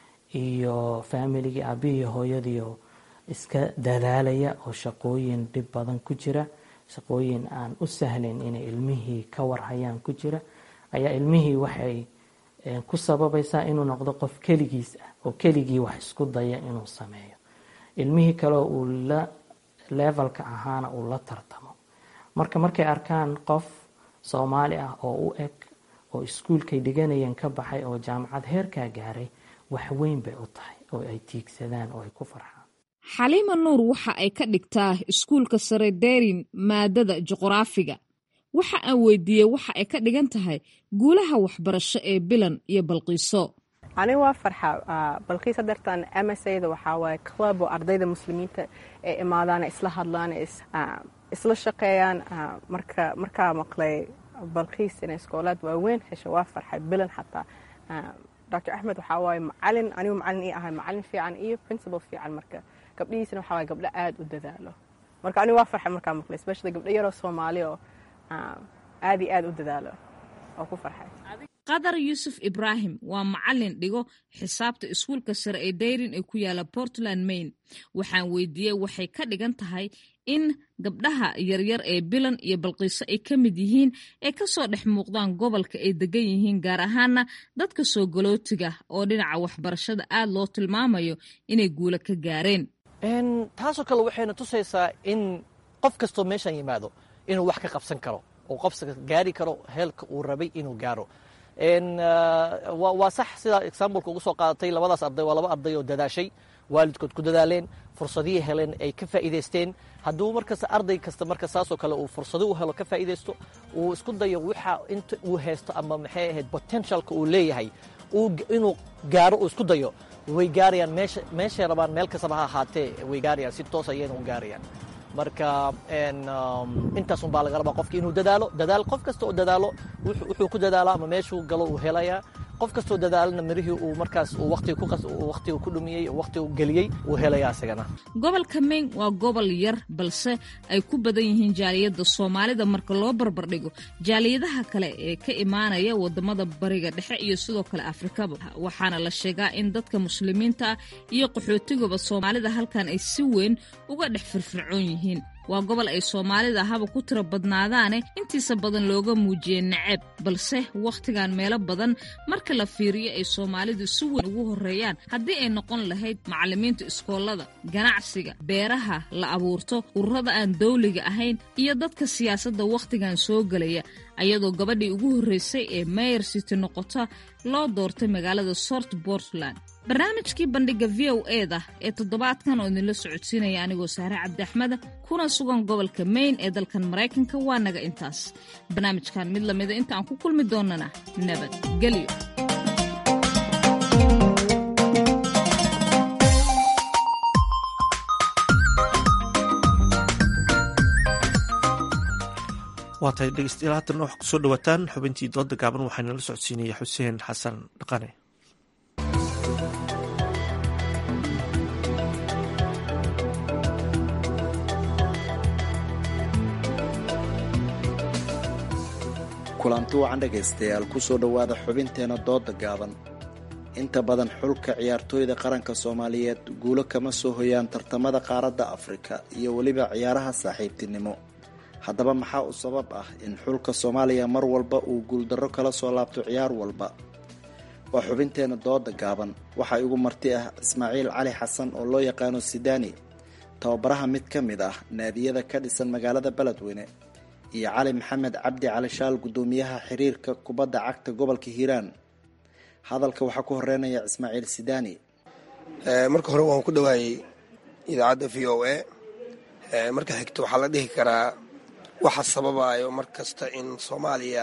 iyo familigii aabihii hooyadiio iska dadaalaya oo shaqooyin dhib badan ku jira shaqooyin aan u sahlayn inay ilmihii ka warhayaan ku jira ayaa ilmihii waxay ku sababaysaa inuu noqdo qof keligiis ah oo keligii wax isku daya inuu sameeyo ilmihii kaleo uu la levelka ahaana uu la tartamo marka markay arkaan qof soomaali ah oo u eg oo iskuulkay dhiganayeen ka baxay oo jaamacad heerkaa gaaray wax weyn bay u tahay oo ay tiigsadaan oo ay ku farxaan xaliima nuur waxa ay ka dhigtaa iskuulka sare derin maadada juqraafiga waxa aan weydiiyey waxa ay ka dhigan tahay guulaha waxbarasho ee bilan iyo balqiiso aniga waa farxa balqiis hadeertan msada waxaa waaye club oo ardayda muslimiinta ee imaadaan isla hadlaan isla shaqeeyaan marka markaa maqlay balqiis inay iskoolaad waaweyn hesho waa farxay bilan xataa dr axmed waxaa waaye macalin anigu macalin ii ahay macalin fiican iyo principal fiican marka gabdhihiisana waxaa waaye gabdho aad u dadaalo marka anigu waa farxay markaa maqlay especially gabdho yaroo soomaali oo aad iyo aad u dadaalo oo ku farxay qadar yuusuf ibraahim waa macalin dhigo xisaabta iskuulka sare ee dayrin ee ku yaala portland maine waxaan weydiiyey waxay ka dhigan tahay in gabdhaha yaryar ee bilan iyo balqiiso ay ka mid yihiin ee kasoo dhex muuqdaan gobolka ay degan yihiin gaar ahaana dadka soo galootiga oo dhinaca waxbarashada aad loo tilmaamayo inay guulo ka gaareen taasoo kale waxayna tusaysaa in qof kastoo meeshan yimaado inuu wax ka qabsan karo oo qofka gaari karo heelka uu rabay inuu gaaro waa sax sidaa exambleka ugu soo qaadatay labadaas arday waa laba arday oo dadaashay waalidkood ku dadaaleen fursadihii heleen ay ka faa'iidaysteen hadduu markasta arday kasta marka saasoo kale uu fursado u helo ka faa'iidaysto uu isku dayo waxa inta uu haysto ama maxay ahayd potentialka uu leeyahay inuu gaaro uu isku dayo way gaarayaan meesha meeshay rabaan meel kastaba ha ahaatee way gaarayaan si toos ayayna u gaarayaan marka intaasun baa laga rabaa qofka inuu dadaalo dadaal qof kasta oo dadaalo wuxuu ku dadaalo ama meeshuu galo uu helayaa qof kastoo dadaalana mirihii uu markaas waqtiga ku dhumiyey waqtiga geliyey uu helaya isagana gobolka maine waa gobol yar balse ay ku badan yihiin jaaliyadda soomaalida marka loo barbardhigo jaaliyadaha kale ee ka imaanaya wadamada bariga dhexe iyo sidoo kale afrikaba waxaana la sheegaa in dadka muslimiinta ah iyo qaxootigaba soomaalida halkan ay si weyn uga dhex firfircoon yihiin waa gobol ay soomaalida haba ku tiro badnaadaane intiisa badan looga muujiyey naceeb balse wakhtigan meelo badan marka la fiiriyo ay soomaalidu si weyn ugu horreeyaan haddii ay noqon lahayd macallimiinta iskoolada ganacsiga beeraha la abuurto ururada aan dawliga ahayn iyo dadka siyaasadda wakhtigan soo gelaya ayadoo gabadhii ugu horreysay ee mayor city noqota loo doortay magaalada sort portland barnaamijkii bandhigga v o eda ee toddobaadkan oo idinla socodsiinaya anigoo saare cabdi axmeda kuna sugan gobolka maine ee dalkan maraykanka waa naga intaas barnaamijkan mid lamida inta aan ku kulmi doonana nabadgelyo waa tahay dhegeystayaal haatan waxaa kusoo dhawaataan xubintii dooda gaaban waxaana la socodsiinaya xuseen xasan dhaqane kulanti wacan dhegaystayaal kusoo dhowaada xubinteena dooda gaaban inta badan xulka ciyaartooyda qaranka soomaaliyeed guulo kama soo hoyaan tartamada qaaradda afrika iyo weliba ciyaaraha saaxiibtinimo haddaba maxaa u sabab ah in xulka soomaaliya mar walba uu guuldarro kala soo laabto ciyaar walba waa xubinteena dooda gaaban waxaa igu marti ah ismaaciil cali xasan oo loo yaqaano sidaani tababaraha mid ka mid ah naadiyada ka dhisan magaalada beledweyne iyo cali maxamed cabdi cali shaal guddoomiyaha xiriirka kubadda cagta gobolka hiiraan hadalka waxaa ku horeynaya ismaaciil sidaani marka hore waan ku dhawaayey idaacadda v o a marka xigto waxaa la dhihi karaa waxa sababayo mar kasta in soomaaliya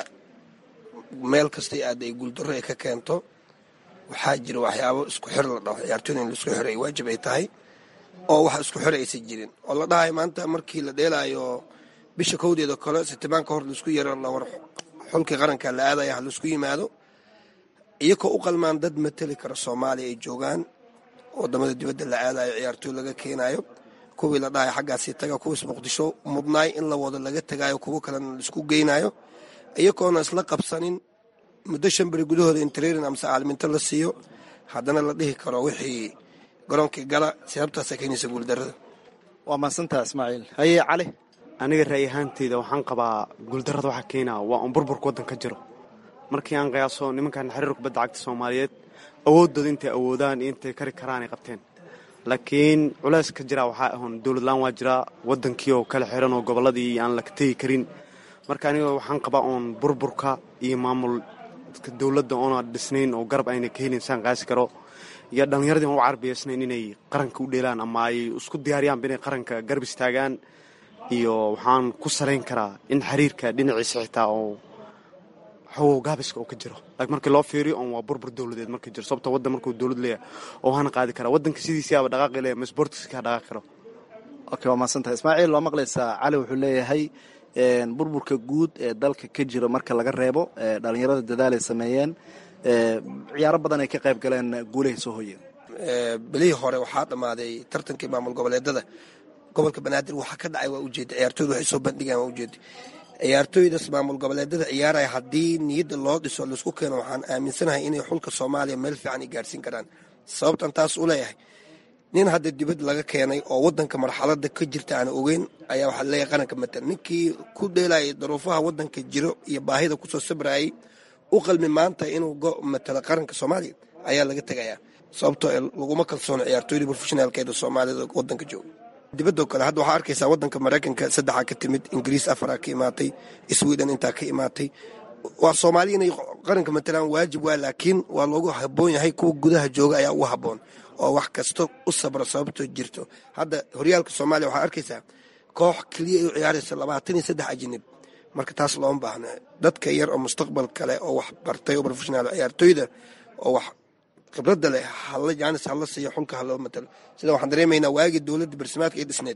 meel kasta aada ay guuldarro ay ka keento waxaa jira waxyaabo isku xir la dhaho ciyaartooyda in laisku xiro ay waajib ay tahay oo wax isku xir aysan jirin oo la dhahayo maanta markii la dheelaayo bisha kowdeeda kale sitimaan ka hor laisku yaro lawar xulkii qaranka la aadaya ha laisku yimaado iyakoo u qalmaan dad mateli kara soomaaliya ay joogaan wadamada dibadda la aadayo ciyaartooy laga keenayo kuwii la dhahayo xaggaasi taga kuwiis muqdisho mudnaay in la wado laga tagayo kuwo kalena laisku geynayo iyagoona isla qabsanin muddo shan beri gudahooda in trairin amase caalminto la siiyo haddana la dhihi karo wixii garoonkii gala sababtaasa keenaysa guuldarada waa mahadsantaha ismaaciil haye cali aniga ra'y ahaanteyda waxaan qabaa guuldarrada waxaa keenaa waa un burburka waddan ka jiro markii aan qiyaaso nimankan xiriir kubadda cagta soomaaliyeed awooddooda intay awoodaan iyo intay kari karaanay qabteen laakiin culays ka jira waxaa ahoon dowladlaan waa jiraa waddankii oo kala xiran oo gobolladii aan la tegi karin marka aniga waxaan qabaa oon burburka iyo maamul dowladda oona dhisnayn oo garab ayna ka helin saan qaasi karo iyo dhallinyaradii aan u carbiyaysnayn inay qaranka u dheelaan ama ay isku diyaariyaanba inay qaranka garab istaagaan iyo waxaan ku salayn karaa in xiriirka dhinaciisa xitaa oo xogow gaabiska oo ka jiro laakiin markii loo fiiriyo oon waa burbur dowladeed marka jiro sababto waddan markuu dowlad leeyahay oo hana qaadi karaa waddanka sidiisiaba dhaqaaqi leeyahay ma sportiska dhaqaaqi karo okay waa mahadsantaha ismaaciil waa maqlaysaa cali wuxuu leeyahay burburka guud ee dalka ka jiro marka laga reebo dhalinyarada dadaal ay sameeyeen ciyaaro badan ay ka qayb galeen guulahay soo hoyeen bilihii hore waxaa dhammaaday tartankii maamul goboleedada gobolka banaadir waxaa ka dhacay waa ujeeda ciyaartooyda waxay soo bandhigaan waa ujeeda ciyaartooydaas maamul goboleedada ciyaaraya haddii niyadda loo dhiso laisku keeno waxaan aaminsanahay inay xulka soomaaliya meel fiican ay gaarsiin karaan sababtan taas u leeyahay nin hadda dibad laga keenay oo wadanka marxalada ka jirta aan ogeyn ayaa waxaa leeyahay qaranka matal ninkii ku dheelayay daruufaha wadanka jiro iyo baahida kusoo sabrayay u qalmi maanta inuu matalo qaranka soomaaliya ayaa laga tegayaa sababtoo laguma kalsoono ciyaartooyda professionaalkeeda soomaalida wadanka jooga dibadoo kale hadda waxaa arkaysaa wadanka maraykanka saddexaa ka timid ingiriis afaraa ka imaatay sweden intaa ka imaatay waa soomaaliya inay qaranka matalaan waajib waa laakiin waa loogu haboon yahay kuwa gudaha jooga ayaa ugu haboon oo wax kasta u sabra sababtoo jirto hadda horyaalka soomaaliya waxaa arkaysaa koox keliya ay u ciyaaraysa labaatan iyo saddex ajinib marka taas looma baahna dadka yar oo mustaqbal kale oo wax bartay oo profeshonaal ciyaartooyda oo wax khibradda leh hala jaanis hala siiyo xulka haloo matalo sida waxaan dareemaynaa waagii dowladda barsimaadka ee dhisneed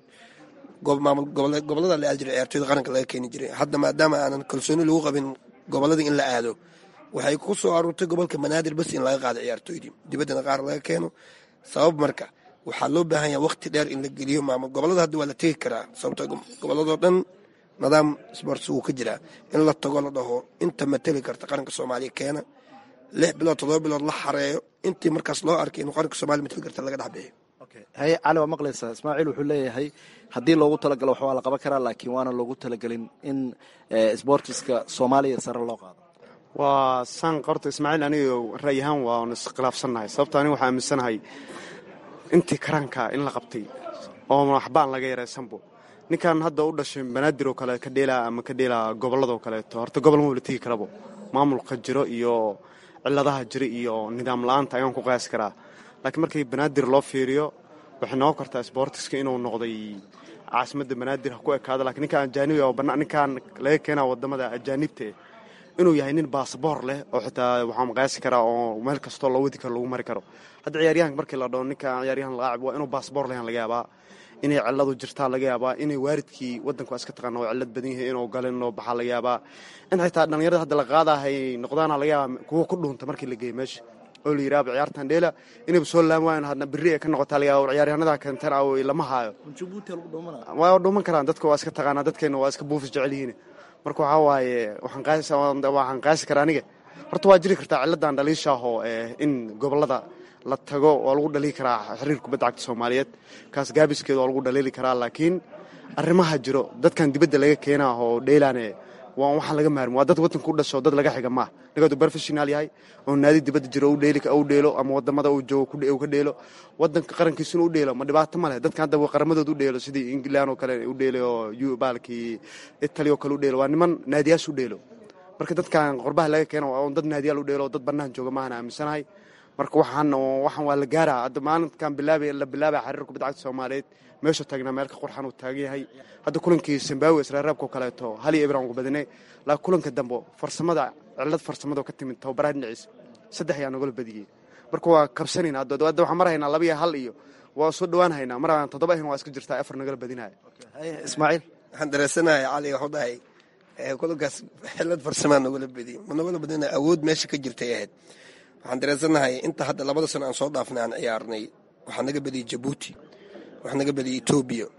gobolada la aadi jiray ciyaartooyda qaranka laga keeni jiray hadda maadaama aanan kalsooni lagu qabin gobolada in la aado waxay ku soo aruurtay gobolka banaadir bas in laga qaado ciyaartooydii dibaddana qaar laga keeno sabab marka waxaa loo baahan yaha waqti dheer in la geliyo maamul gobolada hadda waa la tegi karaa sababto goboladoo dhan nidaam sports wuu ka jiraa in la tago la dhaho inta mateli karta qaranka soomaaliya keena lix bilood todoba bilood la xareeyo intii markaas loo arkay inuu qaranka somalia mateli karta laga dhexbixiyo haye cali waa maqlaysaa ismaaciil wuxuu leeyahay haddii loogu talagalo wax waa la qaban karaa laakiin waana loogu talagelin in sbortiska soomaaliya sare loo qaado waa saan qorta ismaaciil aniga ra'y ahaan waan iskhilaafsannahay sababto aniga waxaa aaminsanahay intii karaanka in la qabtay oo waxbaan laga yaraysanbo ninkan hadda u dhashay banaadir oo kale ka dheelaa ama ka dheelaa gobolladoo kaleeto horta gobol ma wala tegi karabo maamulka jiro iyo ciladaha jira iyo nidaam la-aanta ayaan ku qiyaasi karaa laakiin markii banaadir loo fiiriyo waxay noqon kartaa sbortiska inuu noqday caasimadda banaadir ha ku ekaada lakiin ninkaan ajaanibi oo ninkaan laga keenaa wadamada ajaanibta inuu yahay nin baasaboor leh oo xitaa waxaan qiyaasi karaa oo meel kastoo loo wadi karo lagu mari karo hadda ciyaaryahanka markii la dhaho ninkaan ciyaaryahan laacib waa inuu baasaboor lehan laga yaabaa inay ciladu jirtaa laga yaabaa inay waaridkii wadanku iska taqaana oo cilad badan yahay inuu galin oo baxaa laga yaabaa in xitaa dhallinyarada hadda la qaadahay noqdaana laga yaabaa kuwa ku dhuunta markii la geeyo meesha oo la yidhaaba ciyaartan dheela inayba soo laam waayan hadna berri ay ka noqotaa laga yaaba ciyaaryahanada keentan aw lama haayo waa dhuuman karaan dadka waa iska taqaanaa dadkeena waa iska buufis jecel yihiin marka waxaa waaye waxaan qaasi karaa aniga horta waa jiri kartaa ciladan dhaliishaahoo in gobolada la tago waa lagu dhaliili karaa xiriir kubadda cagta soomaaliyeed kaas gaabiskeeda waa lagu dhaliili karaa laakiin arrimaha jiro dadkan dibadda laga keenaa oo dheelaane waa waxaan laga maarmi waa dad waddanka u dhasho dad laga xiga maaha ninkaadu professional yahay oo naadi dibadda jiro u dheeli u dheelo ama wadamada uu joogo uu ka dheelo waddanka qarankiisuna u dheelo ma dhibaato ma leh dadkan hadda qaramadooda u dheelo sidii england oo kale u dheelo oo baalkii italy oo kale u dheelo waa niman naadiyaas u dheelo marka dadkan qorbaha laga keeno waa dad naadiyaal u dheelo oo dad bannaan jooga maahan aaminsanahay marka waxaan waxaan waa la gaaraa hadda maalinkan bilaabay la bilaabay xiriirka kubadda cagta soomaaliyeed meesha taagnaa meel ka qurxan uu taagan yahay hadda kulankii zimbabwe israaraabkao kaleeto hal iyo ibran ugu badinay laakiin kulanka dambe farsamada cilad farsamada ka timid tababaraha dhinaciisa saddex ayaa nagala badiyey marka waa kabsanayna hadda hadda waxaan mar haynaa laba iyo hal iyo waa soo dhawaan haynaa mar aan toddoba ahayn waa iska jirtaa afar nagala badinaya ismaaciil waxaan dareensanahay cali waxu dhahay kulankaas xilad farsamaa nagala badiyey ma nagala badina awood meesha ka jirtay ahayd waxaan dareensanahay inta hadda labada sano aan soo dhaafnay aan ciyaarnay waxaa naga badiyey jabuuti waxaa naga badiyey etoobiya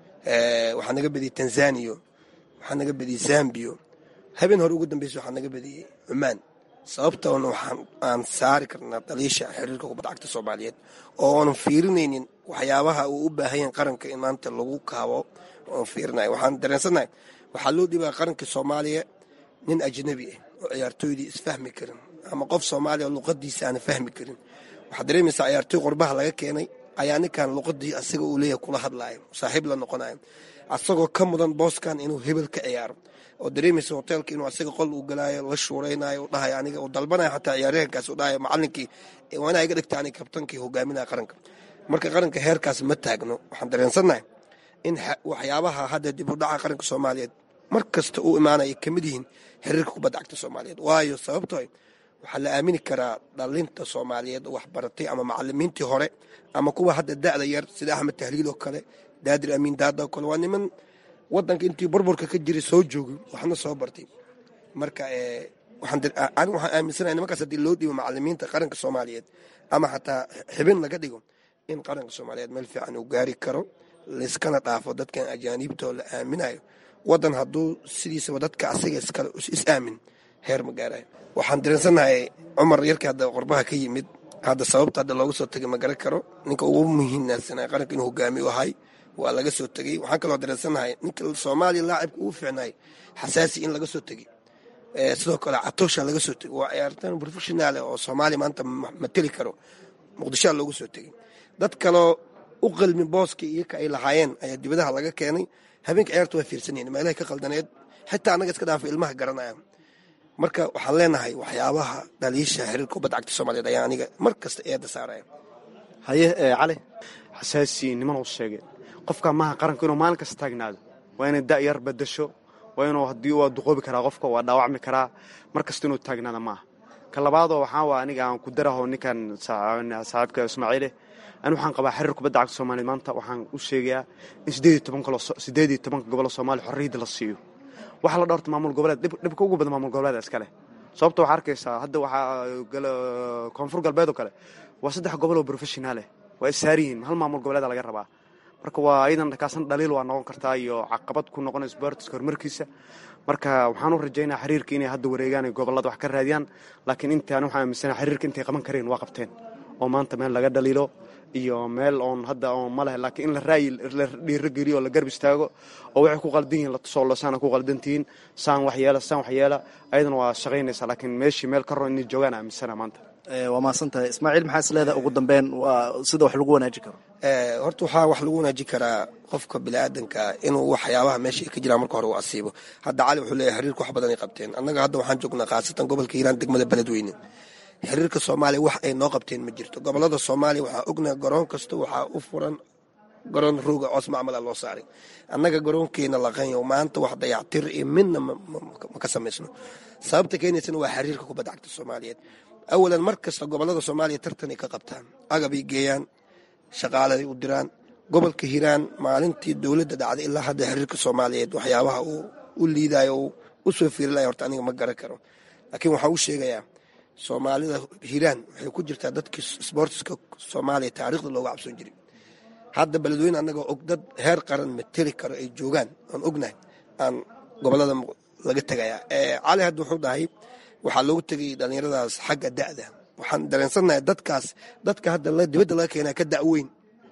waxaa naga badiyey tanzaniya waxaa naga badiyey zambiya habeen hore ugu dambeysa waxaa naga badiyey cumaan sababtoona waxaan aan saari karnaa daliisha xiriirka kubadda cagta soomaaliyeed oo aanan fiirinaynin waxyaabaha uu u baahan yahay qaranka in maanta lagu kaabo oon fiirinayo waxaan dareensanahay waxaa loo dhibaa qaranka soomaaliya nin ajnabi ah oo ciyaartooydii isfahmi karin ama qof soomaaliya oo luqadiisa aana fahmi karin waxaad dareemaysaa ciyaartooy qorbaha laga keenay ayaa ninkan luqadii asaga uu leeyahay kula hadlaayo saaxiib la noqonayo asagoo ka mudan booskan inuu hebel ka ciyaaro oo dareemaysa hoteelka inuu asaga qol uu galaayo la shuuraynayo dhahay aniga uu dalbanayo xataa ciyaaryahankaas uu dhahayo macalinkii waa inaa iga dhigta aniga kabtankii hogaaminaya qaranka marka qaranka heerkaas ma taagno waxaan dareensannahay in waxyaabaha hadda dib u dhaca qaranka soomaaliyeed mar kasta uu imaanaya ka mid yihiin xiriirka kubadda cagta soomaaliyeed waayo sababtoo waxaa la aamini karaa dhalinta soomaaliyeed oo waxbaratay ama macalimiintii hore ama kuwa hadda da'da yar sida axmed tahliil oo kale daadir amiin daada oo kale waa niman wadanka intii burburka ka jiray soo joogay waxna soo bartay marka aniga waxaan aaminsanahay nimankaas haddii loo dhiibo macalimiinta qaranka soomaaliyeed ama xataa xibin laga dhigo in qaranka soomaaliyeed meel fiican uu gaari karo layskana dhaafo dadkan ajaaniibtoo la aaminayo wadan hadduu sidiisaba dadka asaga iskale is aamin heer ma gaarayo waxaan dareensannahay cumar yarkii hadda qorbaha ka yimid hadda sababta hadda looga soo tegay ma garan karo ninka ugu muhiimnaansanay qaranka inuu hogaamiyo ahay waa laga soo tegey waxaan kaloo dareensannahay ninka soomaaliya laacibka ugu fiicnay xasaasi in laga soo tegey sidoo kale catoosha laga soo tegey waa ciyaartaan professionaal oo soomaaliya maanta mateli karo muqdishoa loogu soo tegey dad kaloo u qalmi booska iyaka ay lahaayeen ayaa dibadaha laga keenay habeenka ciyaarta waa fiirsanayeen meelahay ka qaldaneed xitaa annaga iska dhaafa ilmaha garanaya marka waxaan leenahay waxyaabaha dhaliisha xiriirka kubadda cagta soomaaliyeed ayaa aniga mar kasta eedda saaraya haye cali xasaasi niman uu sheegay qofka maaha qaranka inuu maalin kasta taagnaado waa inay da'yar badasho waa inuu haddii waa duqoobi karaa qofka waa dhaawacmi karaa mar kasta inuu taagnaada maaha ka labaadoo waxaa waa aniga aan ku daraho ninkan saaxiibka ismaaciile ani waxaan qabaa xiriir kubadda cagta soomaaliya maanta waxaan u sheegayaa in sideed iyo tobanka gobolo soomaaliya xorriyadda la siiyo waxa la dhowrta maamul goboleed dhibka ugu badan maamul goboleed iska leh sababta waxaa arkaysaa hadda waxaa koonfur galbeed oo kale waa saddex gobol oo professionaaleh waa issaari yihiin hal maamul goboleeda laga rabaa marka waa iyadan kaasan dhaliil waa noqon kartaa iyo caqabad ku noqonay sportska horumarkiisa marka waxaan u rajaynaa xiriirka inay hadda wareegaan ay gobolada wax ka raadiyaan laakiin intaan waxaan aaminsana xiriirka intay qaban kareen waa qabteen oo maanta meel laga dhaliilo iyo meel oon hadda oon ma leh laakiin in la raayi la dhiirogeliyo oo la garb istaago oo waxay ku qaldan yihiin la tusoo lo saana ku qaldantihiin saan wax yeela saan wax yeela ayadana waa shaqaynaysaa laakiin meeshii meel ka ron inay joogaan aaminsana maanta waa mahadsan tahay ismaaciil maxaa is leedahay ugu dambeyn waa sida wax lagu wanaaji karo horta waxaa wax lagu wanaaji karaa qofka biniaadanka inuu waxyaabaha meesha ka jiraan marka hore uu asiibo hadda cali wuxuu leeyahay xiriirka wax badan ay qabteen annaga hadda waxaan joognaa khaasatan gobolka hiiraan degmada beledweyne xiriirka soomaaliya wax ay noo qabteen ma jirto gobolada soomaaliya waxaa ognaha garoon kasta waxaa u furan garoon rooga coos macmala loo saaray annaga garoonkeena laqanyo maanta wax dayactir iyo midna ma ka samaysno sababta keenaysana waa xiriirka kubadda cagta soomaaliyeed awalan mar kasta gobolada soomaaliya tartanay ka qabtaan agabay geeyaan shaqaaladay u diraan gobolka hiiraan maalintii dowladda dhacday ilaa hadda xiriirka soomaaliyeed waxyaabaha uu u liidayo u soo fiirilaya horta aniga ma garan karo laakiin waxaan u sheegayaa soomaalida hiiraan waxay ku jirtaa dadkii sboortiska soomaaliya taariikhda looga cabsoon jiray hadda beledweyne annagoo og dad heer qaran mateli karo ay joogaan aan ognahay aan gobolada laga tegayaa cali hadda wuxuu dhahay waxaa loogu tegay dhallinyaradaas xagga da'da waxaan dareensannahay dadkaas dadka hadda dibadda laga keenaa ka da'weyn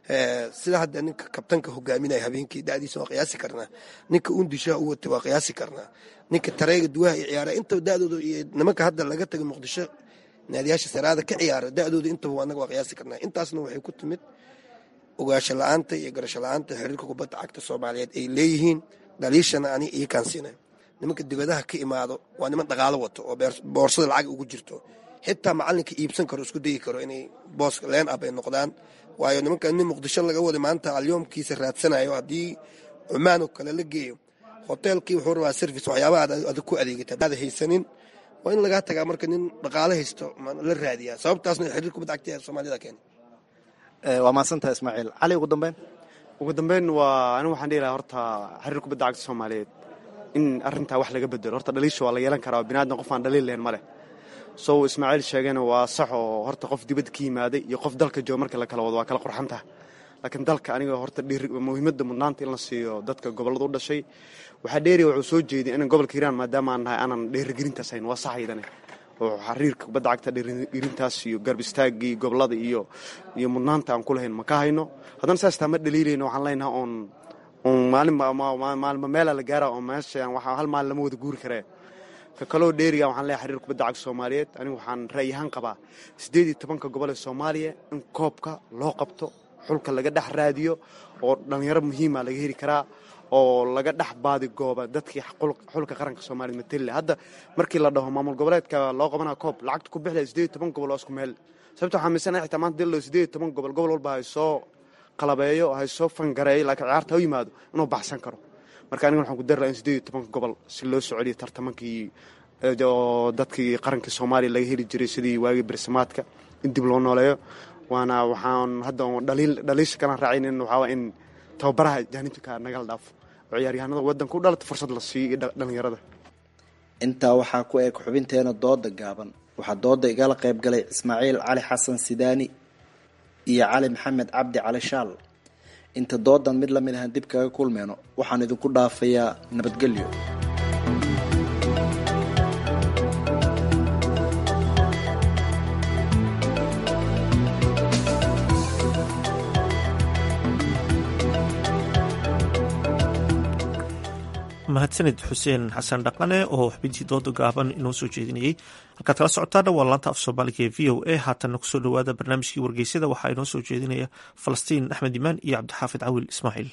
sida hadda ninka kabtanka hogaaminaya habeenkii da'diisa waa qiyaasi karnaa ninka undishaha u watay waa qiyaasi karnaa ninka tareega duwaha iyo ciyaara intaba da'dooda iyo nimanka hadda laga tagay muqdisho naadiyaasha saraada ka ciyaara da'dooda intaba annaga waa qiyaasi karnaa intaasna waxay ku timid ogaasho la-aanta iyo garasho la-aanta xiriirka kubadda cagta soomaaliyeed ay leeyihiin dhaliishana ani ii kaansiina nimanka dibadaha ka imaado waa niman dhaqaalo wato oo boorsada lacag ugu jirto xitaa macalinka iibsan karo isku dayi karo inay boos leen ab ay noqdaan waayo nimanka nin muqdisho laga waday maanta alyoomkiisa raadsanayo haddii cumaan oo kale la geeyo hoteelkii wuxuu rabaa service waxyaabaha adag ku adeegata hadaad haysanin waa in lagaa tagaa marka nin dhaqaalo haysto la raadiyaa sababtaasna xiriir kubadda cagta ee soomaalida keenay waa mahadsantaha ismaaciil cali ugu dambeyn ugu dambeyn waa anigu waxaan dhihi lahaa horta xiriir kubadda cagta soomaaliyeed in arrintaa wax laga bedelo horta dhaliisha waa la yeelan karaa binaadam qof aan dhaliil lahayn ma leh sow ismaaciil sheegayna waa sax oo horta qof dibadda ka yimaaday iyo qof dalka jooga marka la kala wado waa kala qurxantaha laakiin dalka aniga horta muhiimadda mudnaanta in la siiyo dadka gobollada u dhashay waxaa dheeriya wuxuu soo jeeday inan gobolka hiiraan maadaama aan nahay aanan dheerigelintaas hayn waa sax aydane oo xiriirka kubadda cagta dheerigelintaas iyo garb istaagii gobollada iyo iyo mudnaanta aan ku lahayn ma ka hayno haddana saas taa ma dhaliilayno waxaan leenaha oon oon maalinmaalma meela la gaara oo meesha waxaa hal maalin lama wada guuri karee ka kaloo dheeriga waxaan leeyahay xiriir kubadda cagta soomaaliyeed anigu waxaan ra'yi ahaan qabaa siddeed iyo tobanka gobol ee soomaaliya in koobka loo qabto xulka laga dhex raadiyo oo dhallinyaro muhiima laga heli karaa oo laga dhex baadigooba dadkii xulka qaranka soomaaliya matelle hadda markii la dhaho maamul goboleedka loo qabana koob lacagta ku bixlaya siddeed iyo toban gobol oo isku meel sababta waxaa miisanahay xitaa maanta dilo siddeed iyo toban gobol gobol walba hay soo qalabeeyo hay soo fangareeyo laakiin ciyaarta ha yimaado inuu baxsan karo marka aniga waxaan ku dari laha in siddeed iyo tobanka gobol si loo soo celiyo tartamankii oo dadkii qarankii soomaaliya laga heli jiray sidii waagii bersamaadka in dib loo nooleeyo waana waxaan hadda dhaliisha kalaan raacaynin waxaa in tababaraha jaanibka nagala dhaafo oo ciyaaryahanada wadanka u dhalata fursad la siiyo iyo dhallinyarada intaa waxaa ku eg xubinteena dooda gaaban waxaa dooda igala qayb galay ismaaciil cali xasan sidaani iyo cali maxamed cabdi cali shaal inta doodan mid lamid ahaan dib kaga kulmeyno waxaan idinku dhaafayaa nabadgelyo mahadsanid xuseen xasan dhaqane oo xubintii dooda gaaban inoo soo jeedinayey halkaad kala socotaana waa laanta af soomaaliga ee v o a haatanna kusoo dhowaada barnaamijkii wargeysada waxaa inoo soo jeedinaya falastiin axmed imaan iyo cabdixaafid cawil ismaaciil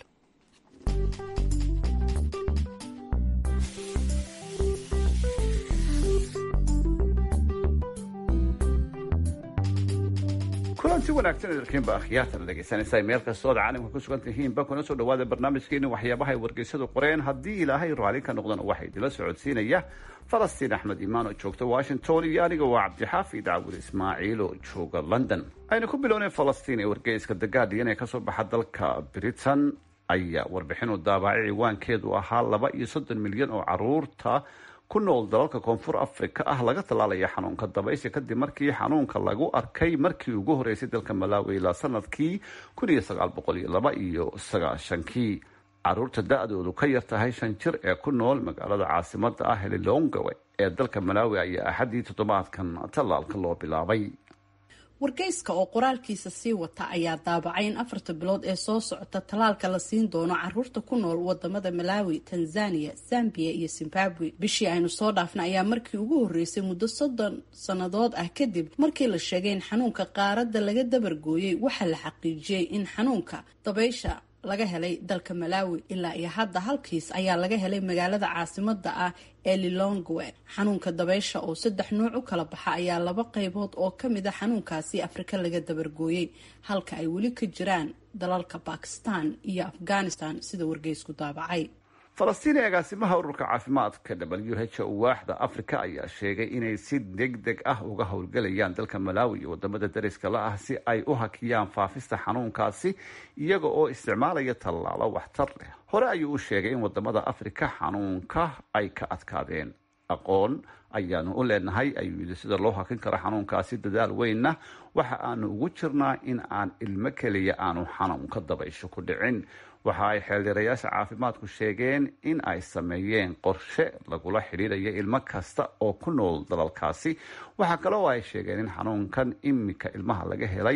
kulanti wanaagsan idalkiinba akhyaartan dhegeysanaysaa meel kastoo ad caalamka ku sugan tihiinba kuna soo dhawaada barnaamijkeeni waxyaabaha ay wargeysadu qoreen haddii ilaahay raali ka noqdana waxaa idila socodsiinaya falastiin axmed imaan oo joogta washington iyo aniga waa cabdixaafid cawil ismaaciil oo jooga london aynu ku bilownay falastiin ee wargeyska the guardian ee kasoo baxa dalka britain ayaa warbixin u daabacay ciwaankeedu ahaa laba iyo soddon milyan oo caruurta ku nool dalalka koonfur africa ah laga tallaalaya xanuunka dabaysha kadib markii xanuunka lagu arkay markii ugu horeysay dalka malawi ilaa sanadkii kun iyo sagaal boqol iyo laba iyo sagaashankii caruurta da-doodu ka yar tahay shan jir ee ku nool magaalada caasimada ah helilongawe ee dalka malawi ayaa axaddii toddobaadkan tallaalka loo bilaabay wargeyska oo qoraalkiisa sii wata ayaa daabacay in afarta bilood ee soo socota tallaalka la siin doono caruurta ku nool wadamada malawi tanzania zambia iyo zimbabwe bishii aynu soo dhaafna ayaa markii ugu horeysay muddo soddon sannadood ah kadib markii la sheegay in xanuunka qaaradda laga dabargooyey waxaa la xaqiijiyey in xanuunka dabaysha laga helay dalka malawi ilaa iyo hadda halkiis ayaa laga helay magaalada caasimada ah ee lilongwe xanuunka dabaysha oo saddex nuuc u kala baxa ayaa laba qaybood oo kamid a xanuunkaasi afrika laga dabargooyey halka ay weli ka jiraan dalalka bakistan iyo afghanistan sida wargeysku daabacay falastiin ee agaasimaha ururka caafimaadka w h o waaxda africa ayaa sheegay inay si deg deg ah uga howlgelayaan dalka malawi iyo wadamada dariska la ah si ay u hakiyaan faafista xanuunkaasi iyaga oo isticmaalaya tallaalo waxtar leh hore ayuu u sheegay in wadamada africa xanuunka ay ka adkaadeen aqoon ayaanu u leenahay ayuu yidhi sida loo hakin karo xanuunkaasi dadaal weynna waxa aanu ugu jirnaa in aan ilmo keliya aanu xanuunka dabaysho ku dhicin waxa ay xeeldheerayaasha caafimaadku sheegeen in ay sameeyeen qorshe lagula xidhiidhayo ilmo kasta oo ku nool dalalkaasi waxaa kale oo ay sheegeen in xanuunkan imika ilmaha laga helay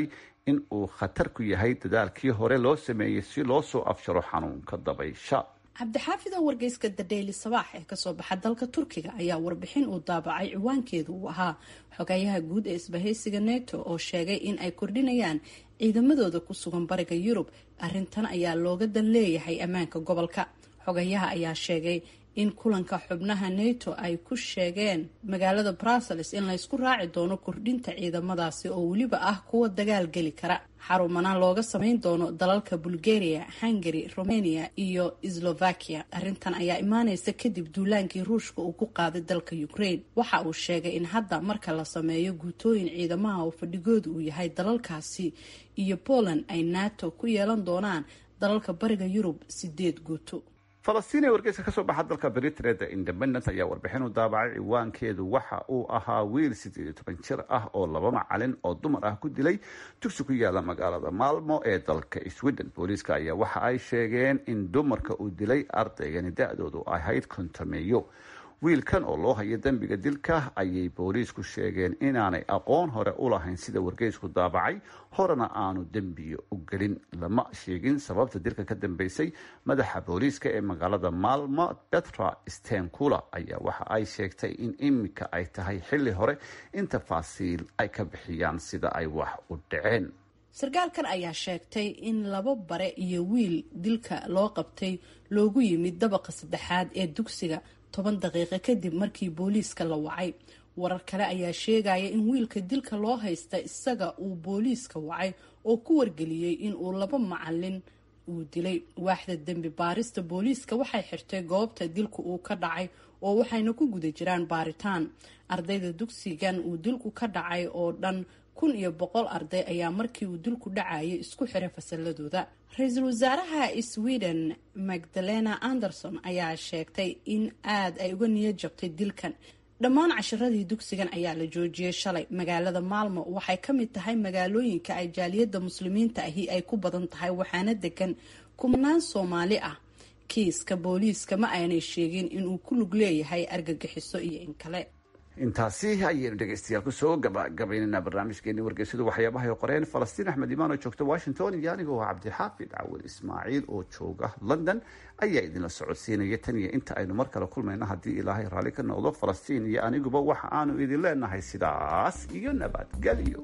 in uu khatar ku yahay dadaalkii hore loo sameeyey si loo soo afjaro xanuunka dabaysha cabdixaafid oo wargeyska the daily sabaax ee kasoo baxa dalka turkiga ayaa warbixin uu daabacay ciwaankeedu uu ahaa xogayaha guud ee isbahaysiga neto oo sheegay in ay kordhinayaan ciidamadooda ku sugan bariga yurub arrintan ayaa looga dan leeyahay ammaanka gobolka xogayaha ayaa sheegay in kulanka xubnaha nato ay ku sheegeen magaalada brussels in laysku raaci doono kordhinta ciidamadaasi oo weliba ah kuwa dagaal geli kara xarumana looga sameyn doono dalalka bulgaria hungary romania iyo slovakia arrintan ayaa imaaneysa kadib duulaankii ruushka uu ku qaaday dalka ukraine waxa uu sheegay in hadda marka la sameeyo guutooyin ciidamaha oo fadhigoodu uu yahay dalalkaasi iyo poland ay nato ku yeelan doonaan dalalka bariga yurub sideed guuto falastiin ee wargeyska kasoo baxa dalka britain the independent ayaa warbixin u daabacay ciwaankeedu waxa uu ahaa wiil siddeed iyo toban jir ah oo laba macalin oo dumar ah ku dilay dugsi ku yaala magaalada maalmo ee dalka sweden booliiska ayaa waxa ay sheegeen in dumarka uu dilay ardaygani da-doodu ahayd kontameeyo wiilkan oo loo hayo dembiga dilka ayay booliisku sheegeen inaanay aqoon hore u lahayn sida wargeysku daabacay horena aanu dembiyo u gelin lama sheegin sababta dilka ka dambeysay madaxa booliiska ee magaalada maalmo betra stenkula ayaa waxa ay sheegtay in imika ay tahay xilli hore in tafaasiil ay ka bixiyaan sida ay wax u dhaceen sarkaalkan ayaa sheegtay in laba bare iyo wiil dilka loo qabtay loogu yimid dabaqa saddexaad ee dugsiga toban daqiiqo kadib markii booliiska la wacay warar kale ayaa sheegaya in wiilka dilka loo haysta isaga uu booliiska wacay oo ku wargeliyey in uu laba macalin uu dilay waaxda dembi baarista booliiska waxay xirtay goobta dilka uu ka dhacay oo waxayna ku guda jiraan baaritaan ardayda dugsigan uu dilku ka dhacay oo dhan kun iyo boqol arday ayaa markii uu dilku dhacayay isku xiray fasaladooda ra-iisul wasaaraha sweden magdalena anderson ayaa sheegtay in aad ay uga niyad jabtay dilkan dhammaan cashiradii dugsigan ayaa la joojiyey shalay magaalada maalmo waxay ka mid tahay magaalooyinka ay jaaliyadda muslimiinta ahi ay ku badan tahay waxaana degan kumanaan soomaali ah kiiska booliiska ma aanay sheegin inuu ku lug leeyahay argagixiso iyo in kale intaasi ayaynu dhegeystayaal kusoo gabagabaynana barnaamijkeeni wargeysadu waxyaabahay qoreen falastiin axmed imaan oo joogta washington iyo anigoo cabdixaafid cawil ismaaciil oo jooga london ayaa idinla socodsiinaya tan iyo inta aynu mar kale kulmayno haddii ilaahay raalli ka noqdo falastiin iyo aniguba waxa aanu idin leenahay sidaas iyo nabadgelyo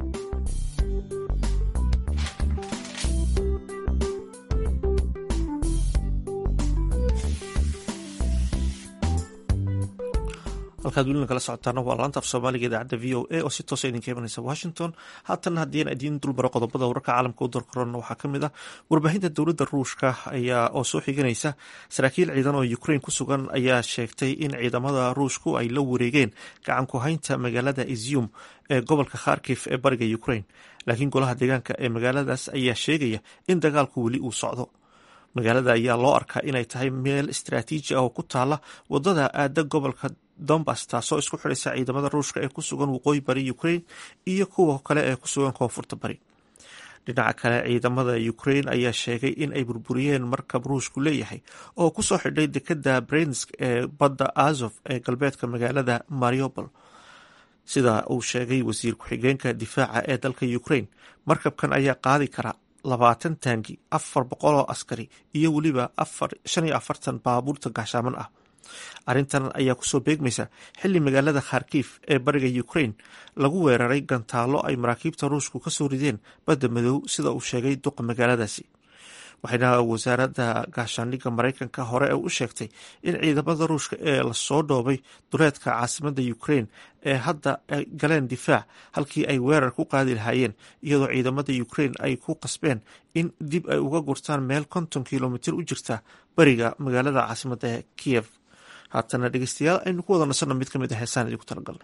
halkaad welina kala socotaana waa laanta af soomaaliga idaacadda v o a oo si toosa idinka imanaysa washington haatana haddiina idiin dulbaro qodobada wararka caalamka u darkorona waxaa ka mid ah warbaahinta dowladda ruushka ayaa oo soo xiganaysa saraakiil ciidan oo ukraine ku sugan ayaa sheegtay in ciidamada ruushku ay la wareegeen gacan ku haynta magaalada izium ee gobolka kharkif ee bariga ukraine laakiin golaha deegaanka ee magaaladaas ayaa sheegaya in dagaalku weli uu socdo magaalada ayaa loo arkaa inay tahay meel istaraatiiji ah oo ku taala wadada aada gobolka dombas taasoo isku xidhaysa ciidamada ruushka ee ku sugan waqooyi bari ukraine iyo kuwa kale ee ku sugan koonfurta bari dhinaca kale ciidamada ukraine ayaa sheegay in ay burburiyeen markab ruushku leeyahay oo kusoo xidhay dekada brensk ee badda azov ee galbeedka magaalada mariopol sida uu sheegay wasiir ku-xigeenka difaaca ee dalka ukraine markabkan ayaa qaadi kara labaatan taangi afar boqol oo askari iyo weliba shan iyo afartan baabuurta gaashaaman ah arrintan ayaa kusoo beegmaysa xilli magaalada kharkif ee bariga ukraine lagu weeraray gantaallo ay maraakiibta ruushku ka soo rideen badda madow sida uu sheegay duqa magaaladaasi waxayna wasaaradda gaashaandhigga maraykanka hore u sheegtay in ciidamada ruushka ee lasoo dhoobay duleedka caasimadda ukraine ee hadda ay galeen difaac halkii ay weerar ku qaadi lahaayeen iyadoo ciidamada ukraine ay ku qasbeen in dib ay uga gurtaan meel konton kilomitir u jirta bariga magaalada caasimadda ee kiyev haatana dhegeystayaal aynu ku wada nasanno mid ka mid a heesaan idinku talagalnay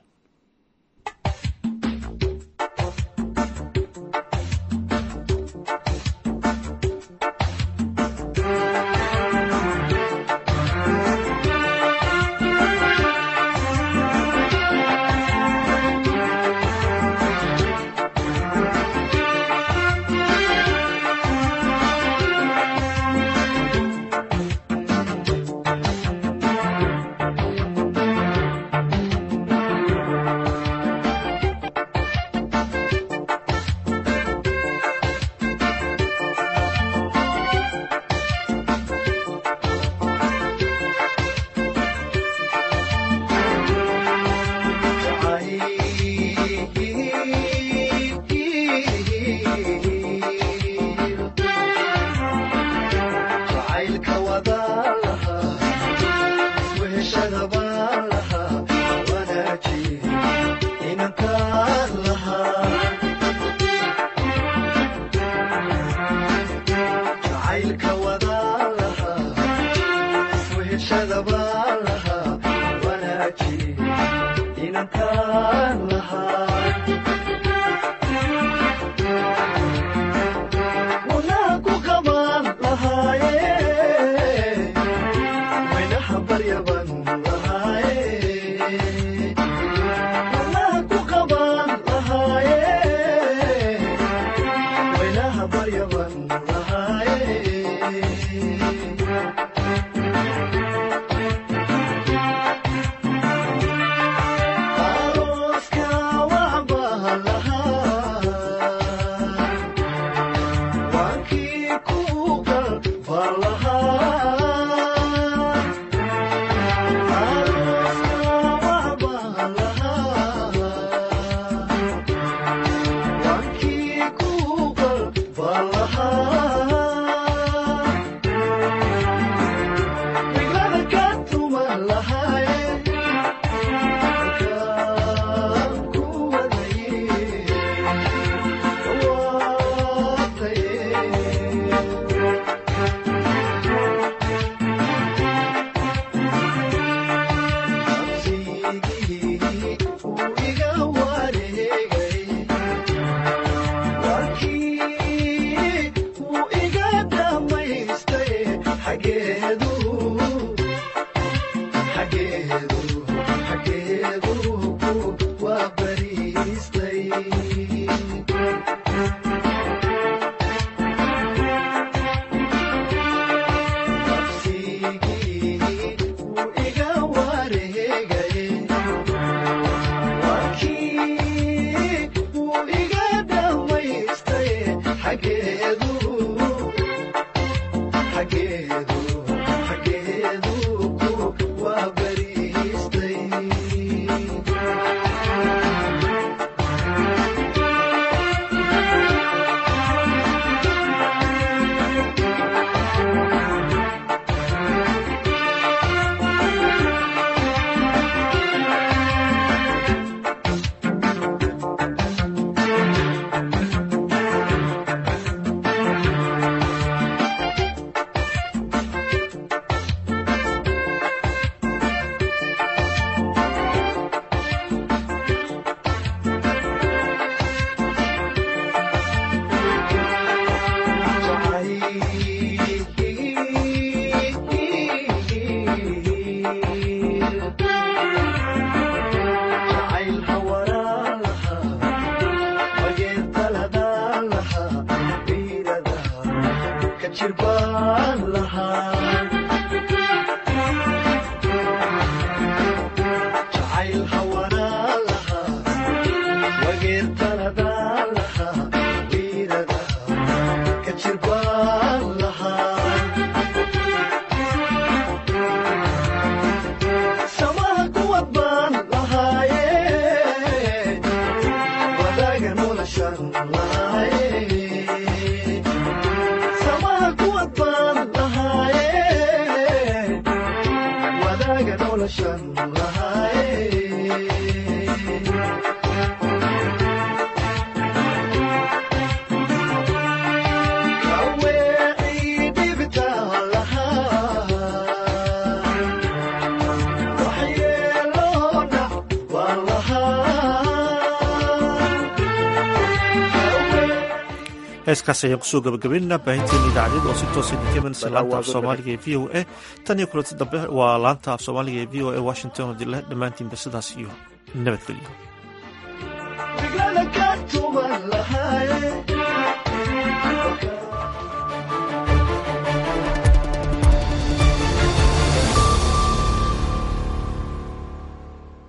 heeskaas ayaan kusoo gabagabaynana baahinteena idaacadyada oo si toosa idinka imanaysa laanta af soomaaliga ee v o a tan iyo kulanti dambe waa laanta af soomaaliga ee v o a washington oo dila dhammaantiinba sidaas iyo nabadgelyo